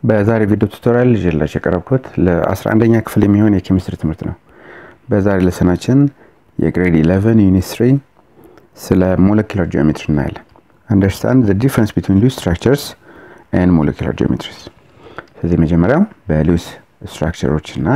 በዛሬ ቪዲዮ ቱቶሪያል ይዤላችሁ የቀረብኩት ለ11ኛ ክፍል የሚሆን የኬሚስትሪ ትምህርት ነው። በዛሬ ለሰናችን የግሬድ 11 ዩኒት 3 ስለ ሞለኪላር ጂኦሜትሪ እናያለን። አንደርስታንድ ዘ ዲፍረንስ ቢትዊን ሉዊስ ስትራክቸርስ ኤንድ ሞለኪላር ጂኦሜትሪስ። ስለዚህ መጀመሪያው በሉዊስ ስትራክቸሮች እና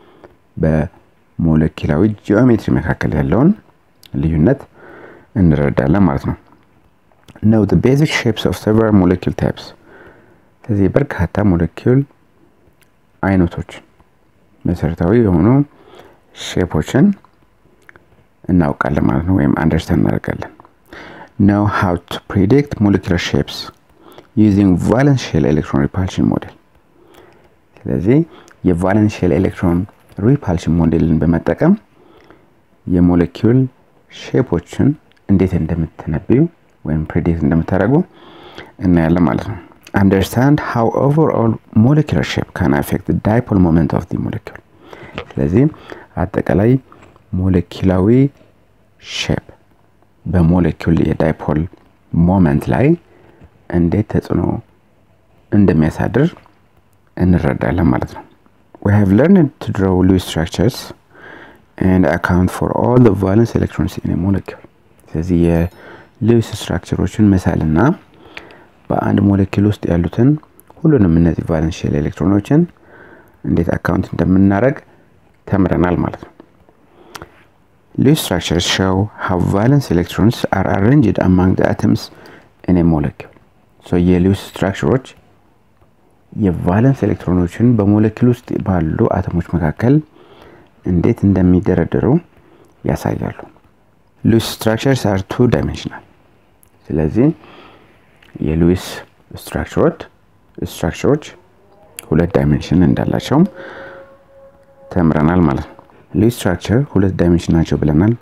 በሞለኪላዊ ጂኦሜትሪ መካከል ያለውን ልዩነት እንረዳለን ማለት ነው። ነው the basic shapes of several molecule types ስለዚህ በርካታ ሞለኪውል አይነቶች መሰረታዊ የሆኑ ሼፖችን እናውቃለን ማለት ነው፣ ወይም አንደርስታንድ እናደርጋለን። ነው how to predict molecular shapes using valence shell electron repulsion model። ስለዚህ የቫለንስ ሼል ኤሌክትሮን ሪፓልሽን ሞዴልን በመጠቀም የሞለኪውል ሼፖችን እንዴት እንደምትነብዩ ወይም ፕሬዲክት እንደምታደርጉ እናያለን ማለት ነው። አንደርስታንድ ሃው ኦቨርኦል ሞለኪላር ሼፕ ካን አፌክት ዳይፖል ሞመንት ኦፍ ዲ ሞለኪል። ስለዚህ አጠቃላይ ሞለኪላዊ ሼፕ በሞለኪል የዳይፖል ሞመንት ላይ እንዴት ተጽዕኖ እንደሚያሳድር እንረዳለን ማለት ነው። we have learned to draw Lewis structures and account for all the valence electrons in a molecule ስለዚህ የሉዊስ ስትራክቸሮችን መሳልና በአንድ ሞለኪል ውስጥ ያሉትን ሁሉንም እነዚህ ቫለንስ ሼል ኤሌክትሮኖችን እንዴት አካውንት እንደምናደርግ ተምረናል ማለት ነው። ሉዊስ ስትራክቸርስ ሾው ሃው ቫለንስ ኤሌክትሮንስ አር አሬንጅድ አማንግ ዘ አተምስ ኢን ኤ ሞለኪል ሶ የሉዊስ ስትራክቸሮች የቫለንስ ኤሌክትሮኖችን በሞለኪል ውስጥ ባሉ አተሞች መካከል እንዴት እንደሚደረደሩ ያሳያሉ። ሉዊስ ስትራክቸርስ አር ቱ ዳይሜንሽናል። ስለዚህ የሉዊስ ስትራክቸሮች ስትራክቸሮች ሁለት ዳይሜንሽን እንዳላቸውም ተምረናል ማለት ነው። ሉዊስ ስትራክቸር ሁለት ዳይሜንሽን ናቸው ብለናል።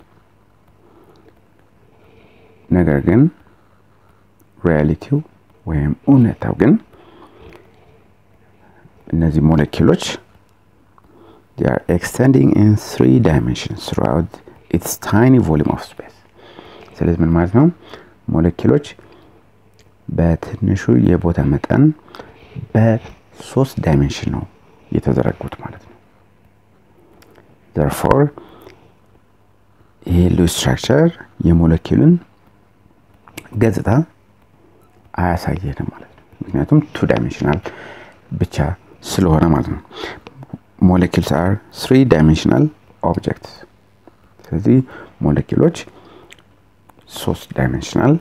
ነገር ግን ሪያሊቲው ወይም እውነታው ግን እነዚህ ሞለኪሎች they are extending in three dimensions throughout its tiny volume of space ስለዚህ ምን ማለት ነው ሞለኪሎች በትንሹ የቦታ መጠን በሶስት ዳይሜንሽን ነው የተዘረጉት ማለት ነው therefore ይሄ ሉዊስ ስትራክቸር የሞለኪሉን ገጽታ አያሳየንም ማለት ነው ምክንያቱም ቱ ዳይሜንሽናል ብቻ ስለሆነ ማለት ነው ሞለኪልስ አር ስሪ ዳይሜንሽናል ኦብጀክትስ ስለዚህ ሞለኪሎች ሶስት ዳይሜንሽናል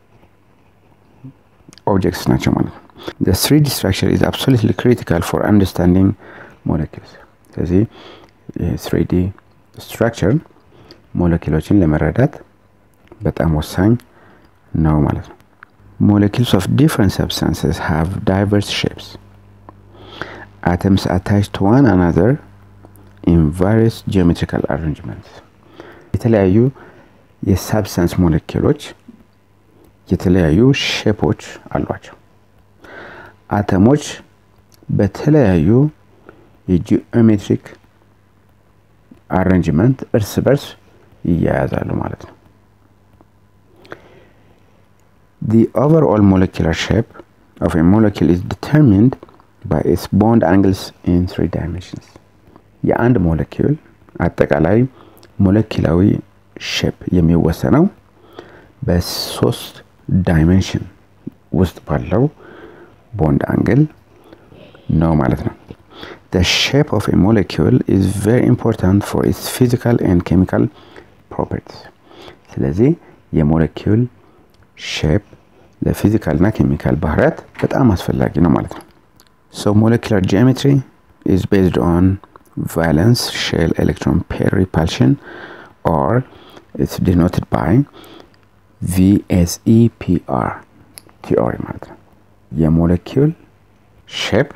ኦብጀክትስ ናቸው ማለት ነው the 3D structure is absolutely critical for understanding molecules ስለዚህ የ3D structure ሞለኪሎችን ለመረዳት በጣም ወሳኝ ነው ማለት ነው molecules of different substances have diverse shapes atoms attached to one another in various geometrical arrangements የተለያዩ የሳብስታንስ ሞለኪሎች የተለያዩ ሼፖች አሏቸው አተሞች በተለያዩ የጂኦሜትሪክ አሬንጅመንት እርስ በርስ ይያያዛሉ ማለት ነው The overall molecular shape of a molecule is determined by its bond angles in three dimensions. የአንድ ሞለኪውል አጠቃላይ ሞለኪላዊ ሼፕ የሚወሰነው በሶስት ዳይሜንሽን ውስጥ ባለው ቦንድ አንግል ነው ማለት ነው። The shape of a molecule is very important for its physical and chemical properties. ስለዚህ የሞለኪውል ሼፕ ለፊዚካል እና ኬሚካል ባህሪያት በጣም አስፈላጊ ነው ማለት ነው። So molecular geometry is based on valence shell electron pair repulsion or it's denoted by VSEPR theory ማለት ነው። የሞለኪውል ሼፕ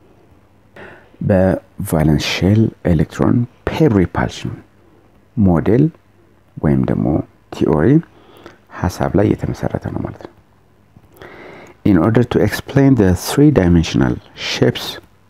በቫለንስ ሼል ኤሌክትሮን ፔር ሪፓልሽን ሞዴል ወይም ደግሞ ቲዮሪ ሀሳብ ላይ የተመሰረተ ነው ማለት ነው። In order to explain the three-dimensional shapes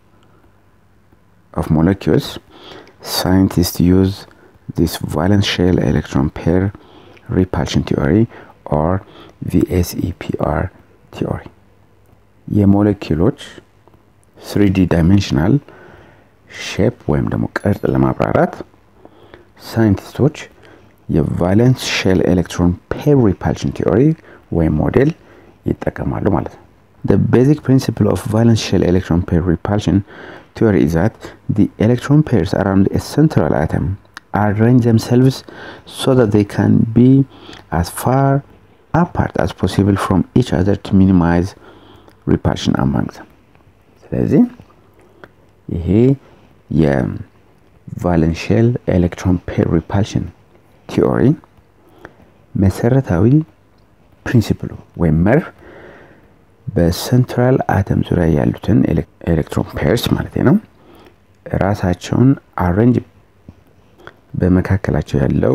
of molecules, scientists use this valence shell electron pair repulsion theory or VSEPR theory. የሞለኪሎች ስሪዲ ዳይሜንሽናል ሼፕ ወይም ደግሞ ቅርጽ ለማብራራት ሳይንቲስቶች የቫለንስ ሼል ኤሌክትሮን ፔር ሪፓልሽን ቲዮሪ ወይም ሞዴል ይጠቀማሉ ማለት ነው። The basic principle of valence shell electron pair repulsion theory is that the electron pairs around a central atom arrange themselves so that they can be as far apart as possible from each other to minimize repulsion among them. ስለዚህ ይሄ የቫለንስ ሼል ኤሌክትሮን ፔር ሪፓልሽን ቲዮሪ መሰረታዊ ፕሪንሲፕሉ ወይም መርህ በሴንትራል አተም ዙሪያ ያሉትን ኤሌክትሮን ፔርስ ማለት ነው ራሳቸውን አሬንጅ በመካከላቸው ያለው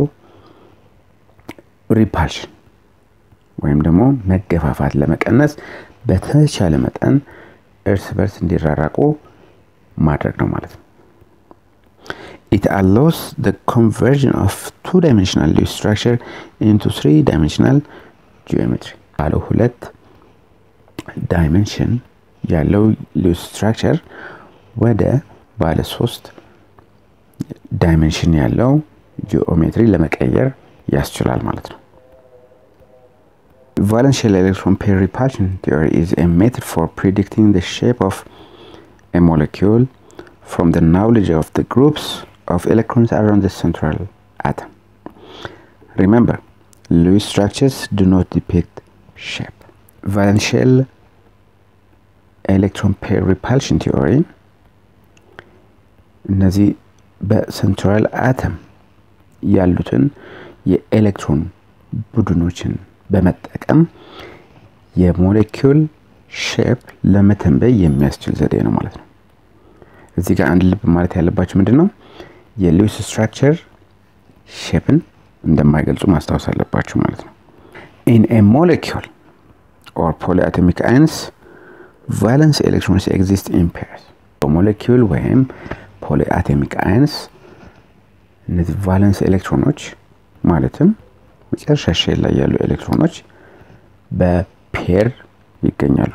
ሪፓልሽን ወይም ደግሞ መገፋፋት ለመቀነስ በተቻለ መጠን እርስ በርስ እንዲራራቁ ማድረግ ነው ማለት ነው። It allows the conversion of two-dimensional Lewis structure into three-dimensional geometry. ባለ ሁለት ዳይሜንሽን ያለው ሉዊስ ስትራክቸር ወደ ባለ ሶስት ዳይሜንሽን ያለው ጂኦሜትሪ ለመቀየር ያስችላል ማለት ነው። Valence shell electron pair repulsion theory is a method for predicting the shape of a molecule from the knowledge of the groups of electrons around the central atom. Remember, Lewis structures do not depict shape. Valence shell ኤሌክትሮን ፔር ሪፓልሽን ቲዮሪ እነዚህ በሴንትራል አተም ያሉትን የኤሌክትሮን ቡድኖችን በመጠቀም የሞሌኪውል ሼፕ ለመተንበይ የሚያስችል ዘዴ ነው ማለት ነው። እዚህ ጋር አንድ ልብ ማለት ያለባቸው ምንድን ነው? የሉዊስ ስትራክቸር ሼፕን እንደማይገልጹ ማስታወስ አለባቸው ማለት ነው። ኢን ኤ ሞሌኪውል ኦር ፖሊአቶሚክ አይንስ ቫለንስ ኤሌክትሮንስ ኤግዚስት ኢን ፔርስ በሞሌኪውል ወይም ፖሊአቶሚክ አይንስ እነዚህ ቫለንስ ኤሌክትሮኖች ማለትም መጨረሻ ሼል ላይ ያሉ ኤሌክትሮኖች በፔር ይገኛሉ።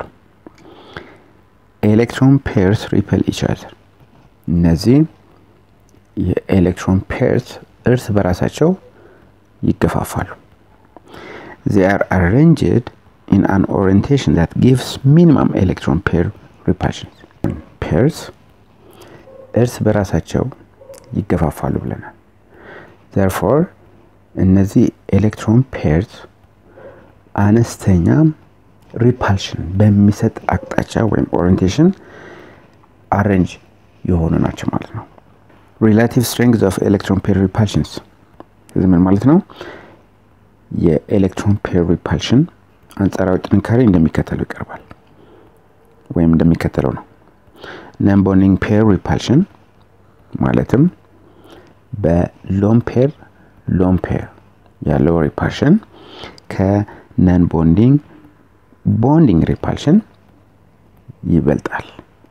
ኤሌክትሮን ፔርስ ሪፐል ኢች አዘር እነዚህ የኤሌክትሮን ፔርስ እርስ በራሳቸው ይገፋፋሉ። ዜ አር አሬንጅድ in an orientation that gives minimum electron pair repulsion. Pairs እርስ በራሳቸው ይገፋፋሉ ብለናል። therefore እነዚህ ኤሌክትሮን ፔርስ አነስተኛ ሪፓልሽን በሚሰጥ አቅጣጫ ወይም ኦሪንቴሽን አሬንጅ የሆኑ ናቸው ማለት ነው። ሪላቲቭ ስትሬንግዝ ኦፍ ኤሌክትሮን ፔር ሪፓልሽንስ እዚህ ምን ማለት ነው? የኤሌክትሮን ፔር ሪፓልሽን አንጻራዊ ጥንካሬ እንደሚከተለው ይቀርባል ወይም እንደሚከተለው ነው። ነን ቦንዲንግ ፔር ሪፓልሽን ማለትም በሎን ፔር ሎን ፔር ያለው ሪፓልሽን ከነን ቦንዲንግ ቦንዲንግ ሪፓልሽን ይበልጣል።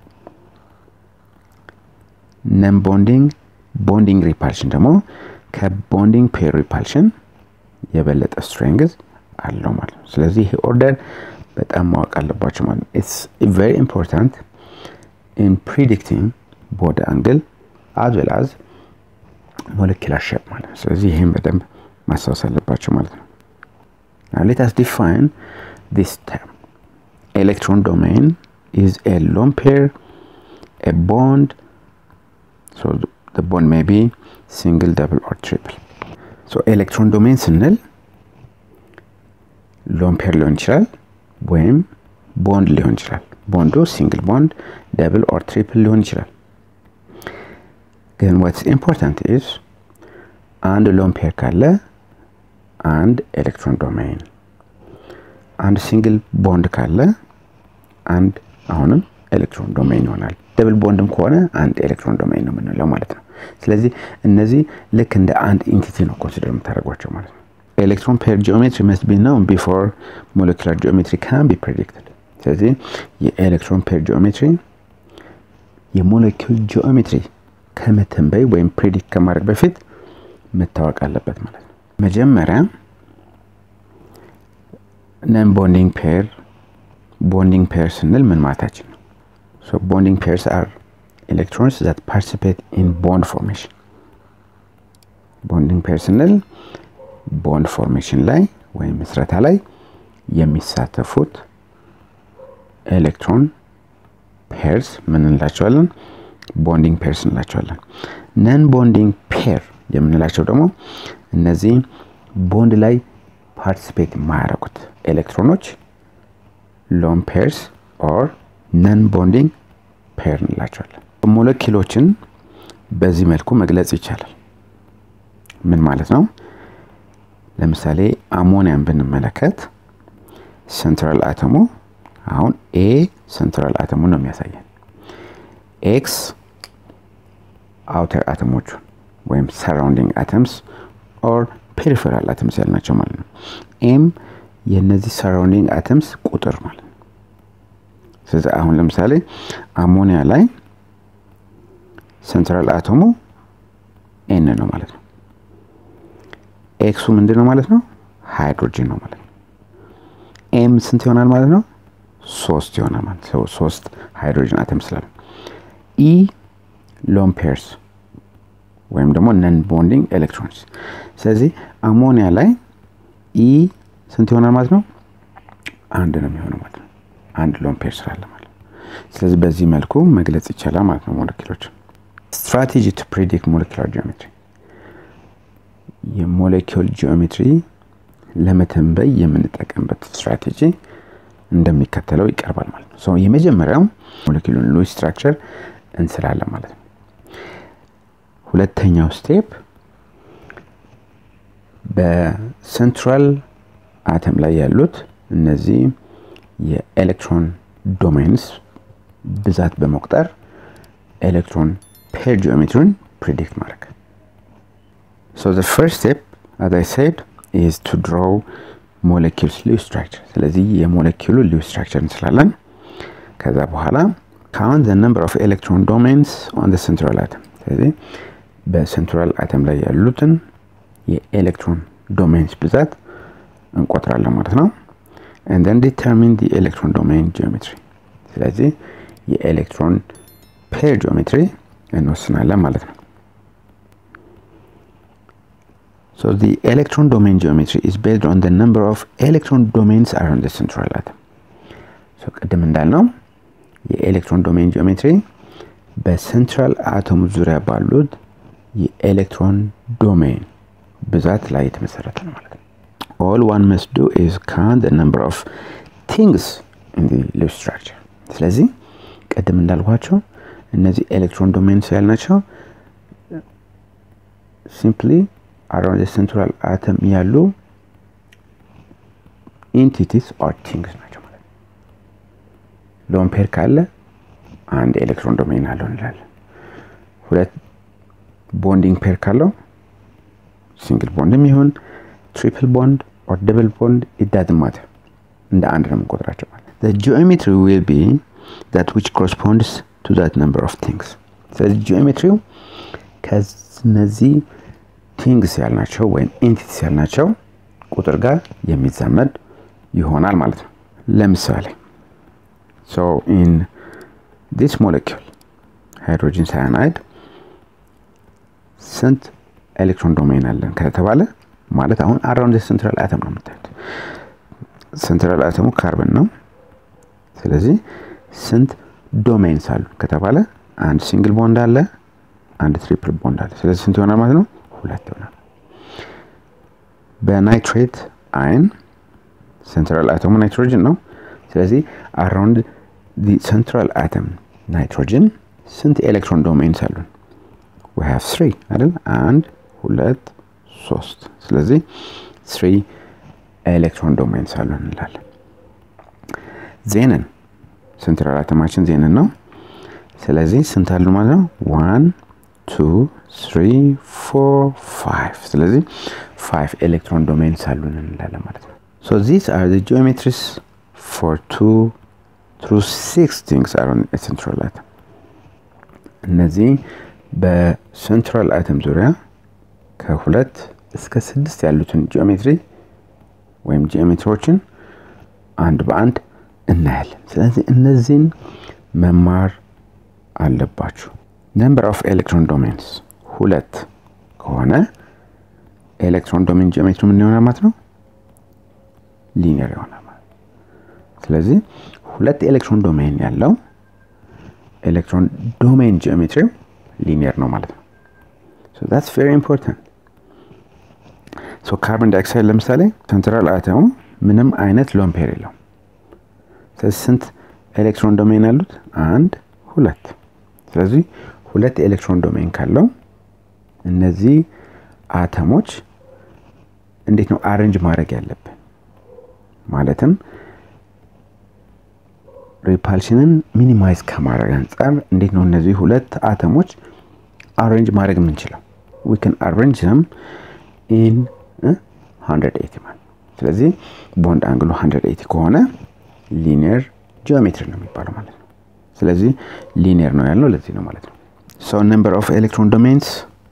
ነን ቦንዲንግ ቦንዲንግ ሪፓልሽን ደግሞ ከቦንዲንግ ፔር ሪፓልሽን የበለጠ ስትሬንግዝ አለው ማለት ነው። ስለዚህ ይሄ ኦርደር በጣም ማወቅ አለባቸው ማለት ነው። ኢትስ ቬሪ ኢምፖርታንት ኢን ፕሪዲክቲንግ ቦዲ አንግል አዝ ዌል አዝ ሞለኪላር ሼፕ ማለት ነው። ስለዚህ ይህም በደንብ ማስታወስ አለባቸው ማለት ነው። ሌት አስ ዲፋይን ዲስ ተርም ኤሌክትሮን ዶሜን ኢዝ ኤ ሎን ፔር ኤ ቦንድ ሶ the bond may be single double or triple ሶ ኤሌክትሮን ዶሜን ስንል ሎን ፔር ሊሆን ይችላል ወይም ቦንድ ሊሆን ይችላል። ቦንዱ ሲንግል ቦንድ ደብል ኦር ትሪፕል ሊሆን ይችላል። ግን ዋትስ ኢምፖርታንት ኢዝ አንድ ሎን ፔር ካለ አንድ ኤሌክትሮን ዶሜን፣ አንድ ሲንግል ቦንድ ካለ አንድ አሁንም ኤሌክትሮን ዶሜን ይሆናል። ደብል ቦንድም ከሆነ አንድ ኤሌክትሮን ዶሜን ነው የምንለው ማለት ነው። ስለዚህ እነዚህ ልክ እንደ አንድ ኢንቲቲ ነው ኮንሲደር የምታደርጓቸው ማለት ነው። ኤሌክትሮን ፔር ጂኦሜትሪ መስት ቢ ነው ቢፎር ሞለኪላር ጂኦሜትሪ ካን ቢ ፕሬዲክትድ። ስለዚህ የኤሌክትሮን ፔር ጂኦሜትሪ የሞለኪውል ጂኦሜትሪ ከመተንበይ ወይም ፕሬዲክት ከማድረግ በፊት መታወቅ አለበት ማለት ነው። መጀመሪያ ነን ቦንዲንግ ፔር ቦንዲንግ ፔር ስንል ምን ማለታችን ነው? So bonding pairs are electrons that participate in bond formation. ቦንዲንግ ፔር ስንል ቦንድ ፎርሜሽን ላይ ወይም ምስረታ ላይ የሚሳተፉት ኤሌክትሮን ፔርስ ምን እንላቸዋለን? ቦንዲንግ ፔርስ እንላቸዋለን። ነን ቦንዲንግ ፔር የምንላቸው ደግሞ እነዚህ ቦንድ ላይ ፓርቲሲፔት የማያደርጉት ኤሌክትሮኖች ሎን ፔርስ ኦር ነን ቦንዲንግ ፔር እንላቸዋለን። ሞለኪሎችን በዚህ መልኩ መግለጽ ይቻላል። ምን ማለት ነው? ለምሳሌ አሞኒያን ብንመለከት ሴንትራል አተሙ አሁን ኤ ሴንትራል አተሙ ነው የሚያሳየን። ኤክስ አውተር አተሞቹን ወይም ሰራውንዲንግ አተምስ ኦር ፔሪፌራል አተምስ ያልናቸው ማለት ነው። ኤም የእነዚህ ሰራውንዲንግ አተምስ ቁጥር ማለት ነው። ስለዚህ አሁን ለምሳሌ አሞኒያ ላይ ሴንትራል አተሙ ኤን ነው ማለት ነው። ኤክሱ ምንድን ነው ማለት ነው? ሃይድሮጅን ነው ማለት ነው። ኤም ስንት ይሆናል ማለት ነው? ሶስት ይሆናል ማለት ነው። ሶስት ሃይድሮጅን አተም ስላለ ኢ ሎን ፔርስ ወይም ደግሞ ነን ቦንዲንግ ኤሌክትሮንስ። ስለዚህ አሞኒያ ላይ ኢ ስንት ይሆናል ማለት ነው? አንድ ነው የሚሆነው ማለት ነው። አንድ ሎን ፔር ስላለ ማለት ነው። ስለዚህ በዚህ መልኩ መግለጽ ይቻላል ማለት ነው ሞለኪሎች። ስትራቴጂ ቱ ፕሪዲክት ሞለኪላር ጂኦሜትሪ የሞሌኪውል ጂኦሜትሪ ለመተንበይ የምንጠቀምበት ስትራቴጂ እንደሚከተለው ይቀርባል ማለት ነው። የመጀመሪያው ሞሌኪሉን ሉዊስ ስትራክቸር እንስላለን ማለት ነው። ሁለተኛው ስቴፕ በሴንትራል አተም ላይ ያሉት እነዚህ የኤሌክትሮን ዶሜንስ ብዛት በመቁጠር ኤሌክትሮን ፔር ጂኦሜትሪን ፕሪዲክት ማድረግ So the first step, as I said, is to draw molecules Lewis structure. ስለዚህ የሞለኪሉ ሊውስ ስትራክቸር እንስላለን። ከዛ በኋላ count the number of electron domains on the central atom. ስለዚህ በሴንትራል አተም ላይ ያሉትን የኤሌክትሮን ዶሜንስ ብዛት እንቆጥራለን ማለት ነው። and then determine the electron domain geometry. ስለዚህ የኤሌክትሮን ፔር ጂኦሜትሪ እንወስናለን ማለት ነው። So the electron domain geometry is based on the number of electron domains around the central atom. So ቅድም እንዳልነው የኤሌክትሮን ዶሜን ጂኦሜትሪ በሴንትራል አተሙ ዙሪያ ባሉት የኤሌክትሮን ዶሜን ብዛት ላይ የተመሰረተ ነው ማለት ነው። All one must do is count the number of things in the Lewis structure. ስለዚህ ቅድም እንዳልኳቸው እነዚህ ኤሌክትሮን ዶሜንስ ያልናቸው ሲምፕሊ አራውንድ ሴንትራል አተም ያሉ ኢንቲቲስ ኦር ቲንግስ ናቸው ማለት ነው። ሎን ፔር ካለ አንድ ኤሌክትሮን ዶሜን አለው እንላለን። ሁለት ቦንዲንግ ፔር ካለው ሲንግል ቦንድም ይሁን ትሪፕል ቦንድ ኦር ደብል ቦንድ ኢዳዝ ማተር እንደ አንድ ነው የምንቆጥራቸው ማለት ነው። ጂኦሜትሪ ዊል ቢ ዛት ዊች ኮረስፖንድስ ቱ ዛት ነምበር ኦፍ ቲንግስ። ስለዚህ ጂኦሜትሪው ከነዚህ ቲንግስ ያልናቸው ወይም ኢንቲቲስ ያልናቸው ቁጥር ጋር የሚዛመድ ይሆናል ማለት ነው። ለምሳሌ ሶ ኢን ዲስ ሞለኪል ሃይድሮጂን ሳያናይድ ስንት ኤሌክትሮን ዶሜን አለን ከተባለ ማለት አሁን አራውንድ ሴንትራል አተም ነው የምታዩት። ሴንትራል አተሙ ካርበን ነው። ስለዚህ ስንት ዶሜንስ አሉ ከተባለ አንድ ሲንግል ቦንድ አለ፣ አንድ ትሪፕል ቦንድ አለ። ስለዚህ ስንት ይሆናል ማለት ነው? ሁለት ይሆናል። በናይትሬት አይን ሴንትራል አተሙ ናይትሮጅን ነው። ስለዚህ አራውንድ ሴንትራል አተም ናይትሮጅን ስንት ኤሌክትሮን ዶሜንስ አሉን? we have three አይደል? አንድ ሁለት ሶስት። ስለዚህ ስሪ ኤሌክትሮን ዶሜንስ አሉን እንላለን። ዜንን ሴንትራል አተማችን ዜንን ነው። ስለዚህ ስንት አሉ ማለት ነው? ዋን ቱ ትሪ ፎር ፋይቭ። ስለዚህ ፋይቭ ኤሌክትሮን ዶሜንስ አሉን እንላለን ማለት ነው። ሶ ዚስ አር ዘ ጂኦሜትሪስ ፎር ቱ ትሩ ሲክስ ቲንግስ አር ኦን ሴንትራል አተም። እነዚህ በሴንትራል አተም ዙሪያ ከሁለት እስከ ስድስት ያሉትን ጂኦሜትሪ ወይም ጂኦሜትሪዎችን አንድ በአንድ እናያለን። ስለዚህ እነዚህን መማር አለባችሁ። ነምበር ኦፍ ኤሌክትሮን ዶሜንስ ሁለት ከሆነ ኤሌክትሮን ዶሜን ጂኦሜትሪ ምን ይሆናል ማለት ነው? ሊኒየር ይሆናል ማለት ስለዚህ ሁለት ኤሌክትሮን ዶሜን ያለው ኤሌክትሮን ዶሜን ጂኦሜትሪው ሊኒየር ነው ማለት ነው። ሶ ዳትስ ቬሪ ኢምፖርታንት። ሶ ካርቦን ዳይኦክሳይድ ለምሳሌ ሴንትራል አተሙ ምንም አይነት ሎን ፔር የለውም። ስለዚህ ስንት ኤሌክትሮን ዶሜን ያሉት? አንድ ሁለት። ስለዚህ ሁለት ኤሌክትሮን ዶሜን ካለው እነዚህ አተሞች እንዴት ነው አሬንጅ ማድረግ ያለብን? ማለትም ሪፓልሽንን ሚኒማይዝ ከማድረግ አንጻር እንዴት ነው እነዚህ ሁለት አተሞች አሬንጅ ማድረግ የምንችለው? ዊ ካን አሬንጅ ዘም ኢን 180 ማለት ስለዚህ ቦንድ አንግሉ 180 ከሆነ ሊኒየር ጂኦሜትሪ ነው የሚባለው ማለት ነው። ስለዚህ ሊኒየር ነው ያልነው ለዚህ ነው ማለት ነው። ሶ ነምበር ኦፍ ኤሌክትሮን ዶሜንስ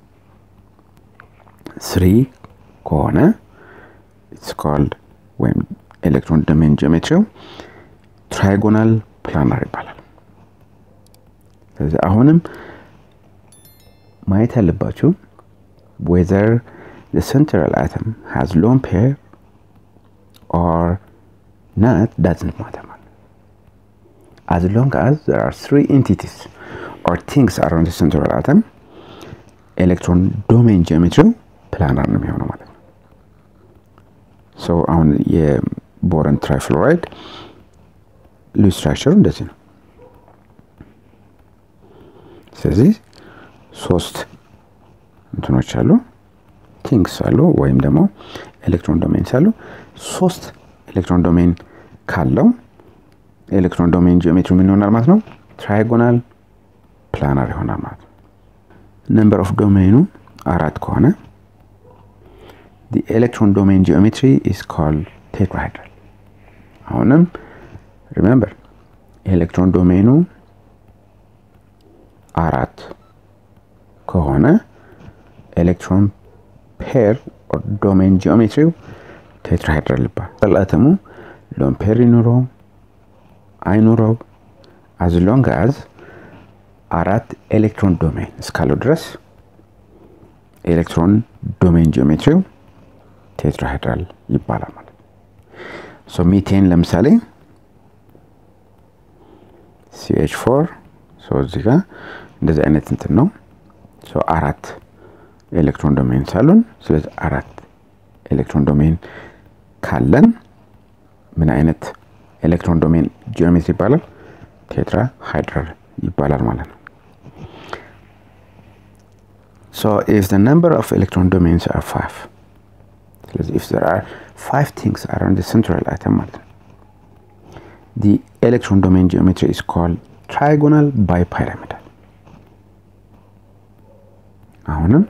ስሪ ከሆነ ኢትስ ኮልድ ወይም ኤሌክትሮን ዶሜን ጂኦሜትሪው ትራይጎናል ፕላናር ይባላል። ስለዚህ አሁንም ማየት ያለባችሁ ዌዘር the central atom has lone pair or not doesn't matter. As long as there are three entities or things around the central atom, electron domain geometry ፕላናር ነው የሚሆነው ማለት ነው። ሶ አሁን የቦረን ትራይፍሎራይድ ሉዝ ስትራክቸሩ እንደዚህ ነው። ስለዚህ ሶስት እንትኖች አሉ ቲንግስ አሉ ወይም ደግሞ ኤሌክትሮን ዶሜንስ አሉ። ሶስት ኤሌክትሮን ዶሜን ካለው ኤሌክትሮን ዶሜን ጂኦሜትሪ ምን ይሆናል ማለት ነው? ትራይጎናል ፕላናር ይሆናል ማለት ነው። ነምበር ኦፍ ዶሜኑ አራት ከሆነ ኤሌክትሮን ዶሜን ጂኦሜትሪ ኢስ ኮልድ ቴትራሃይድራል። አሁንም ሪሜምበር ኤሌክትሮን ዶሜኑ አራት ከሆነ ኤሌክትሮን ፔር ዶሜን ጂኦሜትሪው ቴትራሃይድራል ይባላል። አተሙ ሎን ፔር ይኑረው አይኑረው አዝ ሎንግ አዝ አራት ኤሌክትሮን ዶሜን እስካለው ድረስ ኤሌክትሮን ዶሜን ጂኦሜትሪው ቴትራሃይድራል ይባላል ማለት ሶ ሚቴን ለምሳሌ ሲኤች ፎር ሶ እዚህ ጋር እንደዚህ አይነት እንትን ነው ሶ አራት ኤሌክትሮን ዶሜን ሳሉን ስለዚህ አራት ኤሌክትሮን ዶሜን ካለን ምን አይነት ኤሌክትሮን ዶሜን ጂኦሜትሪ ይባላል? ቴትራ ሃይድራል ይባላል ማለት ነው። ሶ ኢፍ ዘ ነምበር ኦፍ ኤሌክትሮን ዶሜንስ አር ፋይቭ ስለዚህ ኢፍ ዘር አር ፋይቭ ቲንግስ አራውንድ ሴንትራል አተም ማለት ነው ዲ ኤሌክትሮን ዶሜን ጂኦሜትሪ ኢስ ኮልድ ትራይጎናል ባይ ፓይራሚዳል አሁንም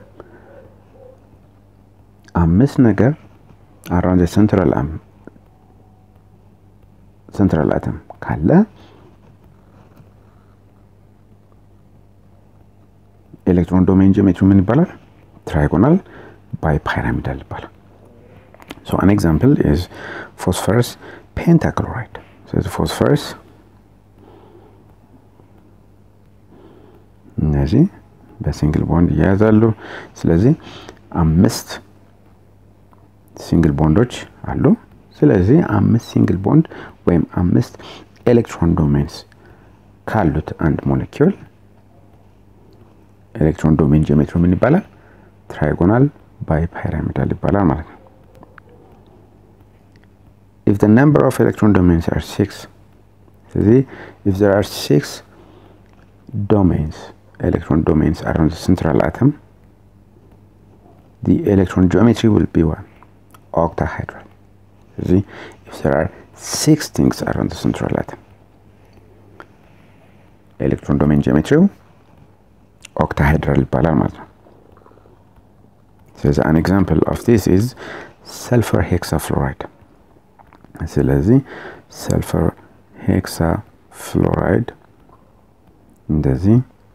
አምስት ነገር አራውንድ ሴንትራል ሴንትራል አተም ካለ ኤሌክትሮን ዶሜን ጂኦሜትሪ ምን ይባላል? ትራይጎናል ባይ ፓይራሚዳል ይባላል። ሶ አን ኤግዛምፕል ኢዝ ፎስፈረስ ፔንታክሎራይድ። ስለዚህ ፎስፈረስ እነዚህ በሲንግል ቦንድ እያያዛሉ። ስለዚህ አምስት ሲንግል ቦንዶች አሉ። ስለዚህ አምስት ሲንግል ቦንድ ወይም አምስት ኤሌክትሮን ዶሜንስ ካሉት አንድ ሞለኪውል ኤሌክትሮን ዶሜን ጂኦሜትሪ ምን ይባላል? ትራይጎናል ባይ ፓይራሚዳል ይባላል ማለት ነው። if the number of electron domains are six ስለዚህ if there are six domains electron domains around the central atom the electron geometry will be one octahedral ስለዚህ if there are six things around the central atom ኤሌክትሮን ዶሜን ጂኦሜትሪው ኦክታሃይድራል ይባላል ማለት ነው። ስለዚህ አን ኤግዛምፕል ኦፍ ዲስ ኢዝ ሰልፈር ሄክሳ ፍሎራይድ። ስለዚህ ሰልፈር ሄክሳ ፍሎራይድ እንደዚህ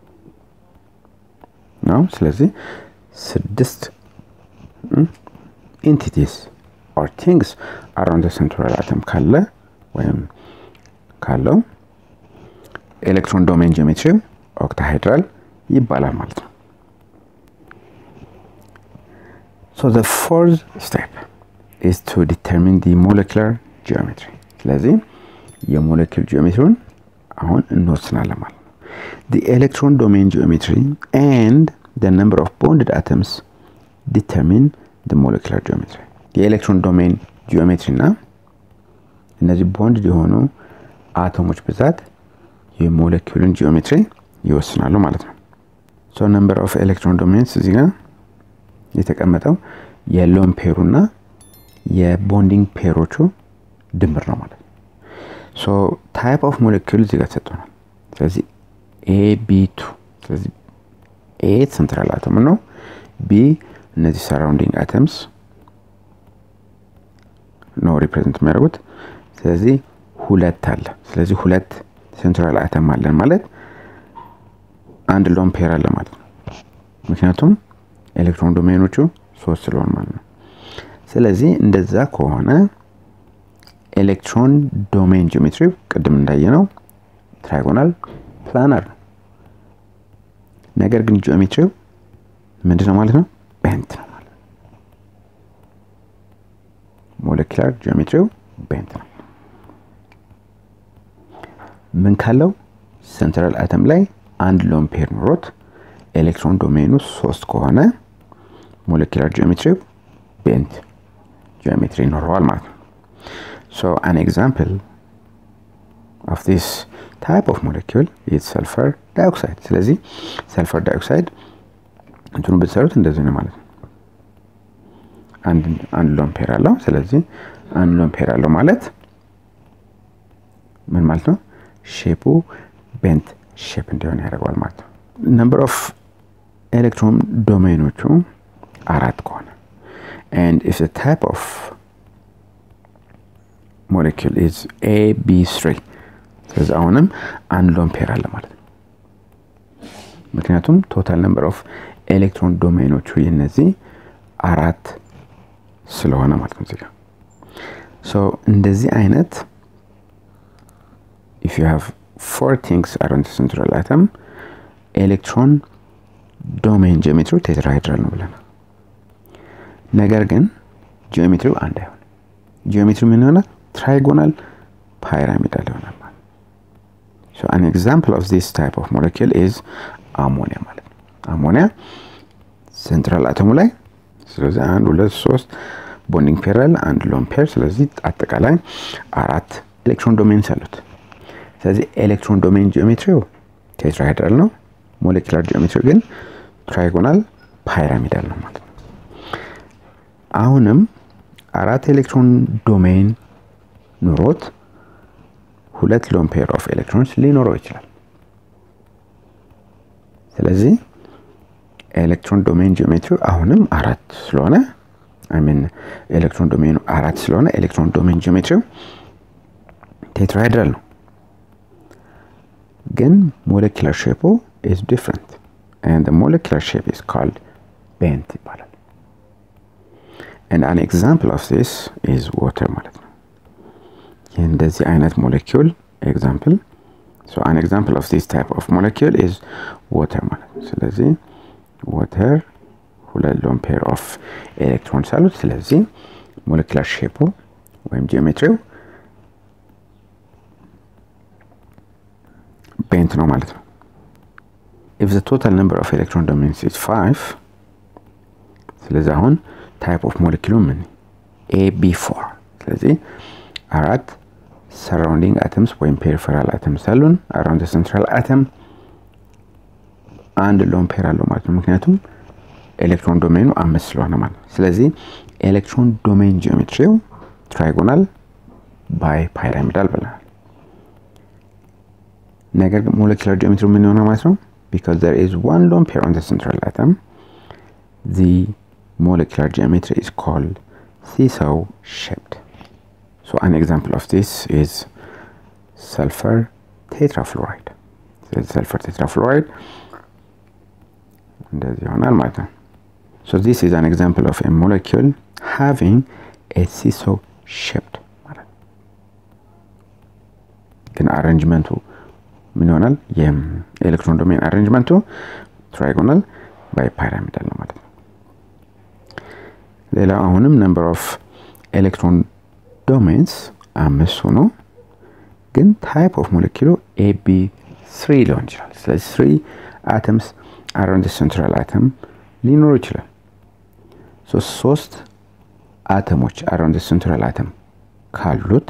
ነው። ስለዚህ ስድስት ኢንቲቲስ ኦር ቲንግስ አራውንድ ሴንትራል አተም ካለ ወይም ካለው ኤሌክትሮን ዶሜን ጂኦሜትሪ ኦክታሃይድራል ይባላል ማለት ነው። ሶ ዘ ፎርዝ ስቴፕ ኢዝ ቱ ዲተርሚን ዲ ሞለኪላር ጂኦሜትሪ። ስለዚህ የሞለኪል ጂኦሜትሪውን አሁን እንወስናለን ማለት ነው። ዲ ኤሌክትሮን ዶሜን ጂኦሜትሪ ኤንድ ደ ነምበር ኦፍ ቦንድድ አተምስ ዲተርሚን ደ ሞለኪላር ጂኦሜትሪ። የኤሌክትሮን ዶሜን ጂኦሜትሪ እና እነዚህ ቦንድ የሆኑ አቶሞች ብዛት የሞለኪውልን ጂኦሜትሪ ይወስናሉ ማለት ነው። ሶ ነምበር ኦፍ ኤሌክትሮን ዶሜንስ እዚህ ጋር የተቀመጠው የሎን ፔሩ እና የቦንዲንግ ፔሮቹ ድምር ነው ማለት ነው። ሶ ታይፕ ኦፍ ሞለኪውል እዚህ ጋር ተሰጥቶናል። ስለዚህ ኤ ቢ ቱ ስለዚህ ኤ ሴንትራል አተም ነው። ቢ እነዚህ ሰራውንዲንግ አተምስ ነው ሪፕሬዘንት የሚያደርጉት። ስለዚህ ሁለት አለ። ስለዚህ ሁለት ሴንትራል አተም አለን ማለት አንድ ሎን ፔር አለ ማለት ነው። ምክንያቱም ኤሌክትሮን ዶሜኖቹ ሶስት ስለሆን ማለት ነው። ስለዚህ እንደዛ ከሆነ ኤሌክትሮን ዶሜን ጂኦሜትሪ ቅድም እንዳየነው ትራይጎናል ፕላነር ነው። ነገር ግን ጂኦሜትሪው ምንድን ነው ማለት ነው? ቤንት ነው ማለት ነው። ሞለኪላር ጂኦሜትሪው ቤንት ነው። ምን ካለው ሴንትራል አተም ላይ አንድ ሎን ፔር ኑሮት ኤሌክትሮን ዶሜኑ ሶስት ከሆነ ሞለኪላር ጂኦሜትሪው ቤንት ጂኦሜትሪ ይኖረዋል ማለት ነው። ሶ አን ኤግዛምፕል ኦፍ ዲስ ታይፕ ኦፍ ሞለኪውል ኢዝ ሰልፈር ዳይኦክሳይድ። ስለዚህ ሰልፈር ዳይኦክሳይድ እንትኑ ብትሰሩት እንደዚህ ነው ማለት ነው። አንድ ሎን ፔር አለው። ስለዚህ አንድ ሎን ፔር አለው ማለት ምን ማለት ነው? ሼፑ ቤንት ሼፕ እንዲሆን ያደርገዋል ማለት ነው። ነምበር ኦፍ ኤሌክትሮን ዶሜኖቹ አራት ከሆነ and if the type of molecule is A, B, 3 ስለዚህ አሁንም አንድ ሎን ፔር አለ ማለት ነው። ምክንያቱም ቶታል ነምበር ኦፍ ኤሌክትሮን ዶሜኖቹ የነዚህ አራት ስለሆነ ማለት ነው። እዚጋ ሶ እንደዚህ አይነት if you have four things around the central atom ኤሌክትሮን ዶሜን ጂኦሜትሪ ቴትራሃይድራል ነው ብለናል። ነገር ግን ጂኦሜትሪው አንድ አይሆን። ጂኦሜትሪ ምን ይሆናል? ትራይጎናል ፓይራሚዳል ይሆናል ማለት ሶ አን ኤግዛምፕል ኦፍ ዚስ ታይፕ ኦፍ ሞለኪል ኢዝ አሞኒያ ማለት ነው። አሞኒያ ሴንትራል አተሙ ላይ ስለዚህ አንድ ሁለት ሶስት ቦንዲንግ ፔር አለ፣ አንድ ሎን ፔር። ስለዚህ አጠቃላይ አራት ኤሌክትሮን ዶሜንስ አሉት። ስለዚህ ኤሌክትሮን ዶሜን ጂኦሜትሪው ቴትራሃይድራል ነው። ሞለኪላር ጂኦሜትሪ ግን ትራይጎናል ፓይራሚዳል ነው ማለት ነው። አሁንም አራት ኤሌክትሮን ዶሜን ኑሮት ሁለት ሎን ፔር ኦፍ ኤሌክትሮንስ ሊኖረው ይችላል። ስለዚህ ኤሌክትሮን ዶሜን ጂኦሜትሪ አሁንም አራት ስለሆነ ሚን ኤሌክትሮን ዶሜኑ አራት ስለሆነ ኤሌክትሮን ዶሜን ጂኦሜትሪው ቴትራሃይድራል ነው። ግን ሞለኪላር ሼፑ ኢዝ ዲፍረንት ኤንድ ሞለኪላር ሼፕ ኢዝ ካልድ ቤንት ይባላል። ኤንድ አን ኤግዛምፕል ኦፍ ዚስ ኢዝ ዋተር ማለት ነው። ይህ እንደዚህ አይነት ሞለኪውል ኤግዛምፕል ሶ አን ኤግዛምፕል ኦፍ ዚስ ታይፕ ኦፍ ሞለኪውል ኢዝ ዋተር ማለት ነው። ስለዚህ ዋተር ሁለት ሎን ፔር ኦፍ ኤሌክትሮንስ አሉት። ስለዚህ ሞለኪላር ሼፑ ወይም ጂኦሜትሪው ቤንት ነው ማለት ነው። ኢፍ ዘ ቶታል ነምበር ኦፍ ኤሌክትሮን ዶሜንስ ኢዝ ፋይቭ ስለዚህ አሁን ታይፕ ኦፍ ሞለኪሉ ምን ኤ ቢ ፎር ስለዚህ አራት ሰራውንዲንግ አተምስ ወይም ፔሪፌራል አተምስ አሉን። አራውንድ ሴንትራል አተም አንድ ሎን ፔር አለው ማለት ነው። ምክንያቱም ኤሌክትሮን ዶሜኑ አምስት ስለሆነ ማለት ነው። ስለዚህ ኤሌክትሮን ዶሜን ጂኦሜትሪው ትራይጎናል ባይ ፓይራሚዳል ብለናል። ነገር ግን ሞለኪላር ጂኦሜትሪ ምን ይሆናል ማለት ነው? ቢካዝ ዘር ኢዝ ዋን ሎን ፔር ኦን ዘ ሴንትራል አተም ዚ molecular geometry is called seesaw shaped. So an example of this is sulfur tetrafluoride. So sulfur tetrafluoride እንደዚህ ይሆናል ማለት ነው። So this is an example of a molecule having a seesaw shaped ማለት ነው። ግን አሬንጅመንቱ ምን ይሆናል? የኤሌክትሮን ዶሜን አሬንጅመንቱ ትራይጎናል ባይ ፓይራሚዳል ነው ማለት ነው። ሌላው አሁንም ነምበር ኦፍ ኤሌክትሮን ዶሜንስ አምስት ሆኖ ግን ታይፕ ኦፍ ሞለኪሉ ኤቢ ስሪ ሊሆን ይችላል። ስለዚህ ስሪ አተምስ አራውንድ ሴንትራል አተም ሊኖሩ ይችላል። ሶስት አተሞች አራውንድ ሴንትራል አተም ካሉት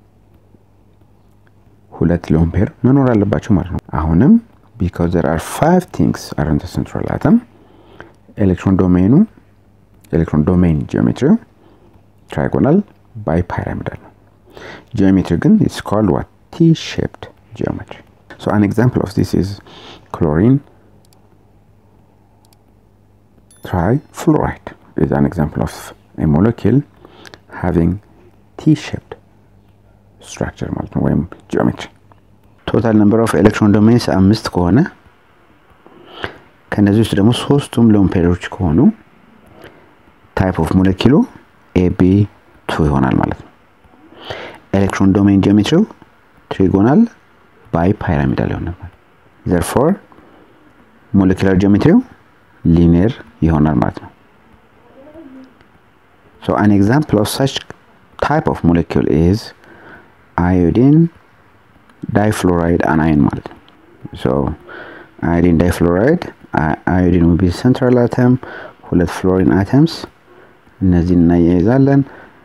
ሁለት ሎን ፔር መኖር አለባቸው ማለት ነው። አሁንም ቢካዝ ዘር አር ፋይቭ ቲንግስ አራውንድ ሴንትራል አተም ኤሌክትሮን ዶሜኑ ኤሌክትሮን ዶሜን ጂኦሜትሪ ትራይጎናል ባይ ፓይራሚዳል ነው። ጂኦሜትሪ ግን ኢትስ ኮልድ ዋት ቲ ሼፕድ ጂኦሜትሪ ሶ አን ኤግዛምፕል ኦፍ ዲስ ኢዝ ክሎሪን trifluoride is an example of a molecule having T-shaped structure ማለት ነው ወይም ጂኦሜትሪ። ቶታል ነምበር ኦፍ ኤሌክትሮን ዶሜንስ አምስት ከሆነ ከነዚህ ውስጥ ደግሞ ሶስቱም ሎን ፔሮች ከሆኑ ታይፕ ኦፍ ሞለኪሉ ኤቢ ቱ ይሆናል ማለት ነው። ኤሌክትሮን ዶሜን ጂኦሜትሪው ትሪጎናል ባይ ፓይራሚዳል ይሆናል። ዘርፎር ሞለኪላር ጂኦሜትሪው ሊኒየር ይሆናል ማለት ነው። ሶ አን ኤግዛምፕል ኦፍ ሳች ታይፕ ኦፍ ሞለኪል ኢዝ አዮዲን ዳይፍሎራይድ አናይን ማለት ነው። ሶ አዮዲን ዳይፍሎራይድ አዮዲን ዊል ቢ ሴንትራል አተም ሁለት ፍሎሪን አተምስ እነዚህን እናያይዛለን።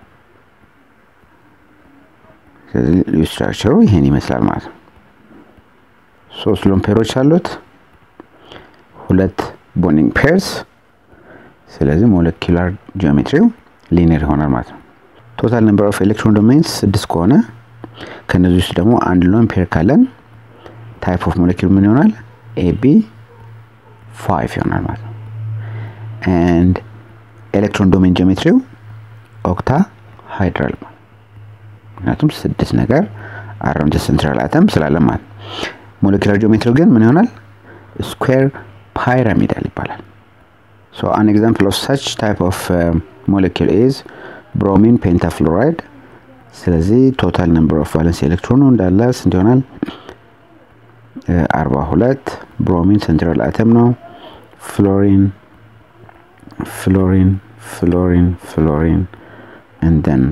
ስለዚህ ስትራክቸሩ ይሄን ይመስላል ማለት ነው። ሶስት ሎን ፔሮች አሉት ሁለት ቦንዲንግ ፔርስ ስለዚህ ሞለኪላር ጂኦሜትሪው ሊኒየር ይሆናል ማለት ነው። ቶታል ነምበር ኦፍ ኤሌክትሮን ዶሜንስ ስድስት ከሆነ ከነዚህ ውስጥ ደግሞ አንድ ሎን ፔር ካለን ታይፕ ኦፍ ሞለኪል ምን ይሆናል? ኤቢ ፋይቭ ይሆናል ማለት ነው። ኤንድ ኤሌክትሮን ዶሜን ጂኦሜትሪው ኦክታ ሃይድራል ምክንያቱም ስድስት ነገር አራውንድ ሴንትራል አተም ስላለ ማለት ነው። ሞለኪላር ጂኦሜትሪው ግን ምን ይሆናል? ስኩዌር ፓይራሚዳል ይባላል። ሶ አን ኤግዛምፕል ኦፍ ሳች ታይፕ ኦፍ ሞለኪል ኢዝ ብሮሚን ፔንታፍሎራይድ። ስለዚህ ቶታል ነምበር ኦፍ ቫለንስ ኤሌክትሮኑ እንዳለ ስንት ይሆናል? አርባ ሁለት ብሮሚን ሴንትራል አተም ነው። ፍሎሪን ፍሎሪን ፍሎሪን ፍሎሪን እንደን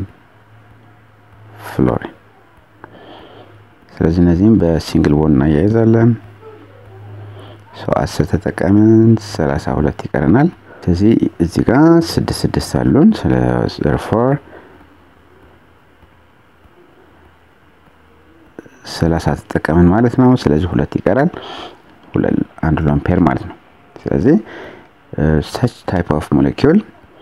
ፍሎሪን። ስለዚህ እነዚህም በሲንግል ቦን እናያይዛለን። ሰው አስር ተጠቀምን ሰላሳ ሁለት ይቀረናል። ስለዚህ እዚህ ጋር ስድስት ስድስት አሉን። ስለፎር ሰላሳ ተጠቀምን ማለት ነው። ስለዚህ ሁለት ይቀራል። አንድ ሎን ፔር ማለት ነው። ስለዚህ ሰች ታይፕ ኦፍ ሞለኪውል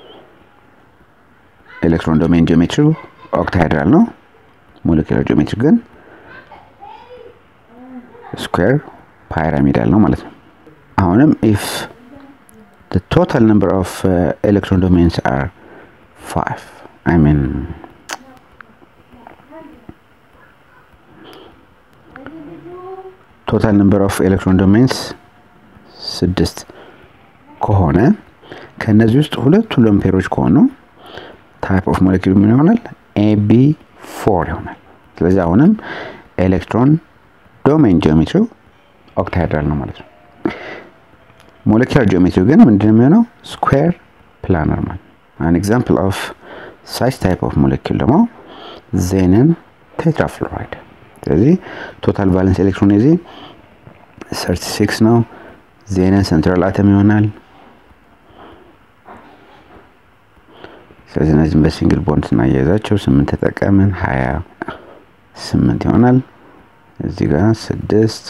ኤሌክትሮን ዶሜን ጂኦሜትሪ ኦክታሃይድራል ነው። ሞለኪላር ጂኦሜትሪ ግን ስኩዌር ፓይራሚዳል ነው ማለት ነው። አሁንም ኢፍ the total number of uh, electron domains are five I mean ቶታል ነምበር ኦፍ ኤሌክትሮን ዶሜንስ ስድስት ከሆነ ከእነዚህ ውስጥ ሁለቱ ሎምፔሮች ከሆኑ ታይፕ ኦፍ ሞለኪል ምን ይሆናል? ኤቢ ፎር ይሆናል። ስለዚህ አሁንም ኤሌክትሮን ዶሜን ጂኦሜትሪው ኦክታሃይድራል ነው ማለት ነው። ሞለኪላር ጂኦሜትሪ ግን ምንድን የሚሆነው ስኩዌር ፕላነር ማለት አን ኤግዛምፕል ኦፍ ሳች ታይፕ ኦፍ ሞለኪል ደግሞ ዜንን ቴትራፍሎራይድ። ስለዚህ ቶታል ቫለንስ ኤሌክትሮን የዚህ 36 ነው። ዜንን ሴንትራል አተም ይሆናል። ስለዚህ እነዚህም በሲንግል ቦንድ ስናያይዛቸው ስምንት ተጠቀምን ሀያ ስምንት ይሆናል። እዚህ ጋር ስድስት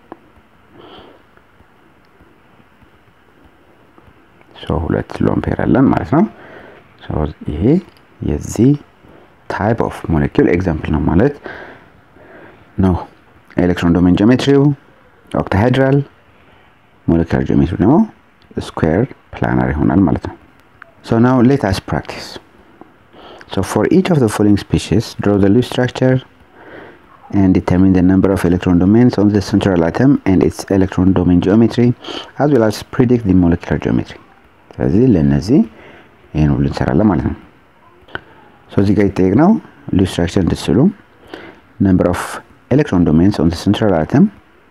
ሁለት ሎምፔር አለን ማለት ነው። ይሄ የዚህ ታይፕ ኦፍ ሞለኪል ኤግዛምፕል ነው ማለት ነው። ኤሌክትሮን ዶሜን ጂኦሜትሪው ኦክታሃይድራል፣ ሞለኪላር ጂኦሜትሪ ደግሞ ስኩዌር ፕላነር ይሆናል ማለት ነው። So now let us practice. So for each of the following species, draw the leaf structure and determine the number of electron domains on the central atom and its electron domain geometry, as well as predict the molecular geometry. ስለዚህ ለእነዚህ ይህን ሁሉ እንሰራለን ማለት ነው። እዚህ ጋር ይጠየቅ ነው ሊፍ ስትራክቸር እንድትስሉ ነምበር ኦፍ ኤሌክትሮን ዶሜንስ ኦን ሴንትራል አተም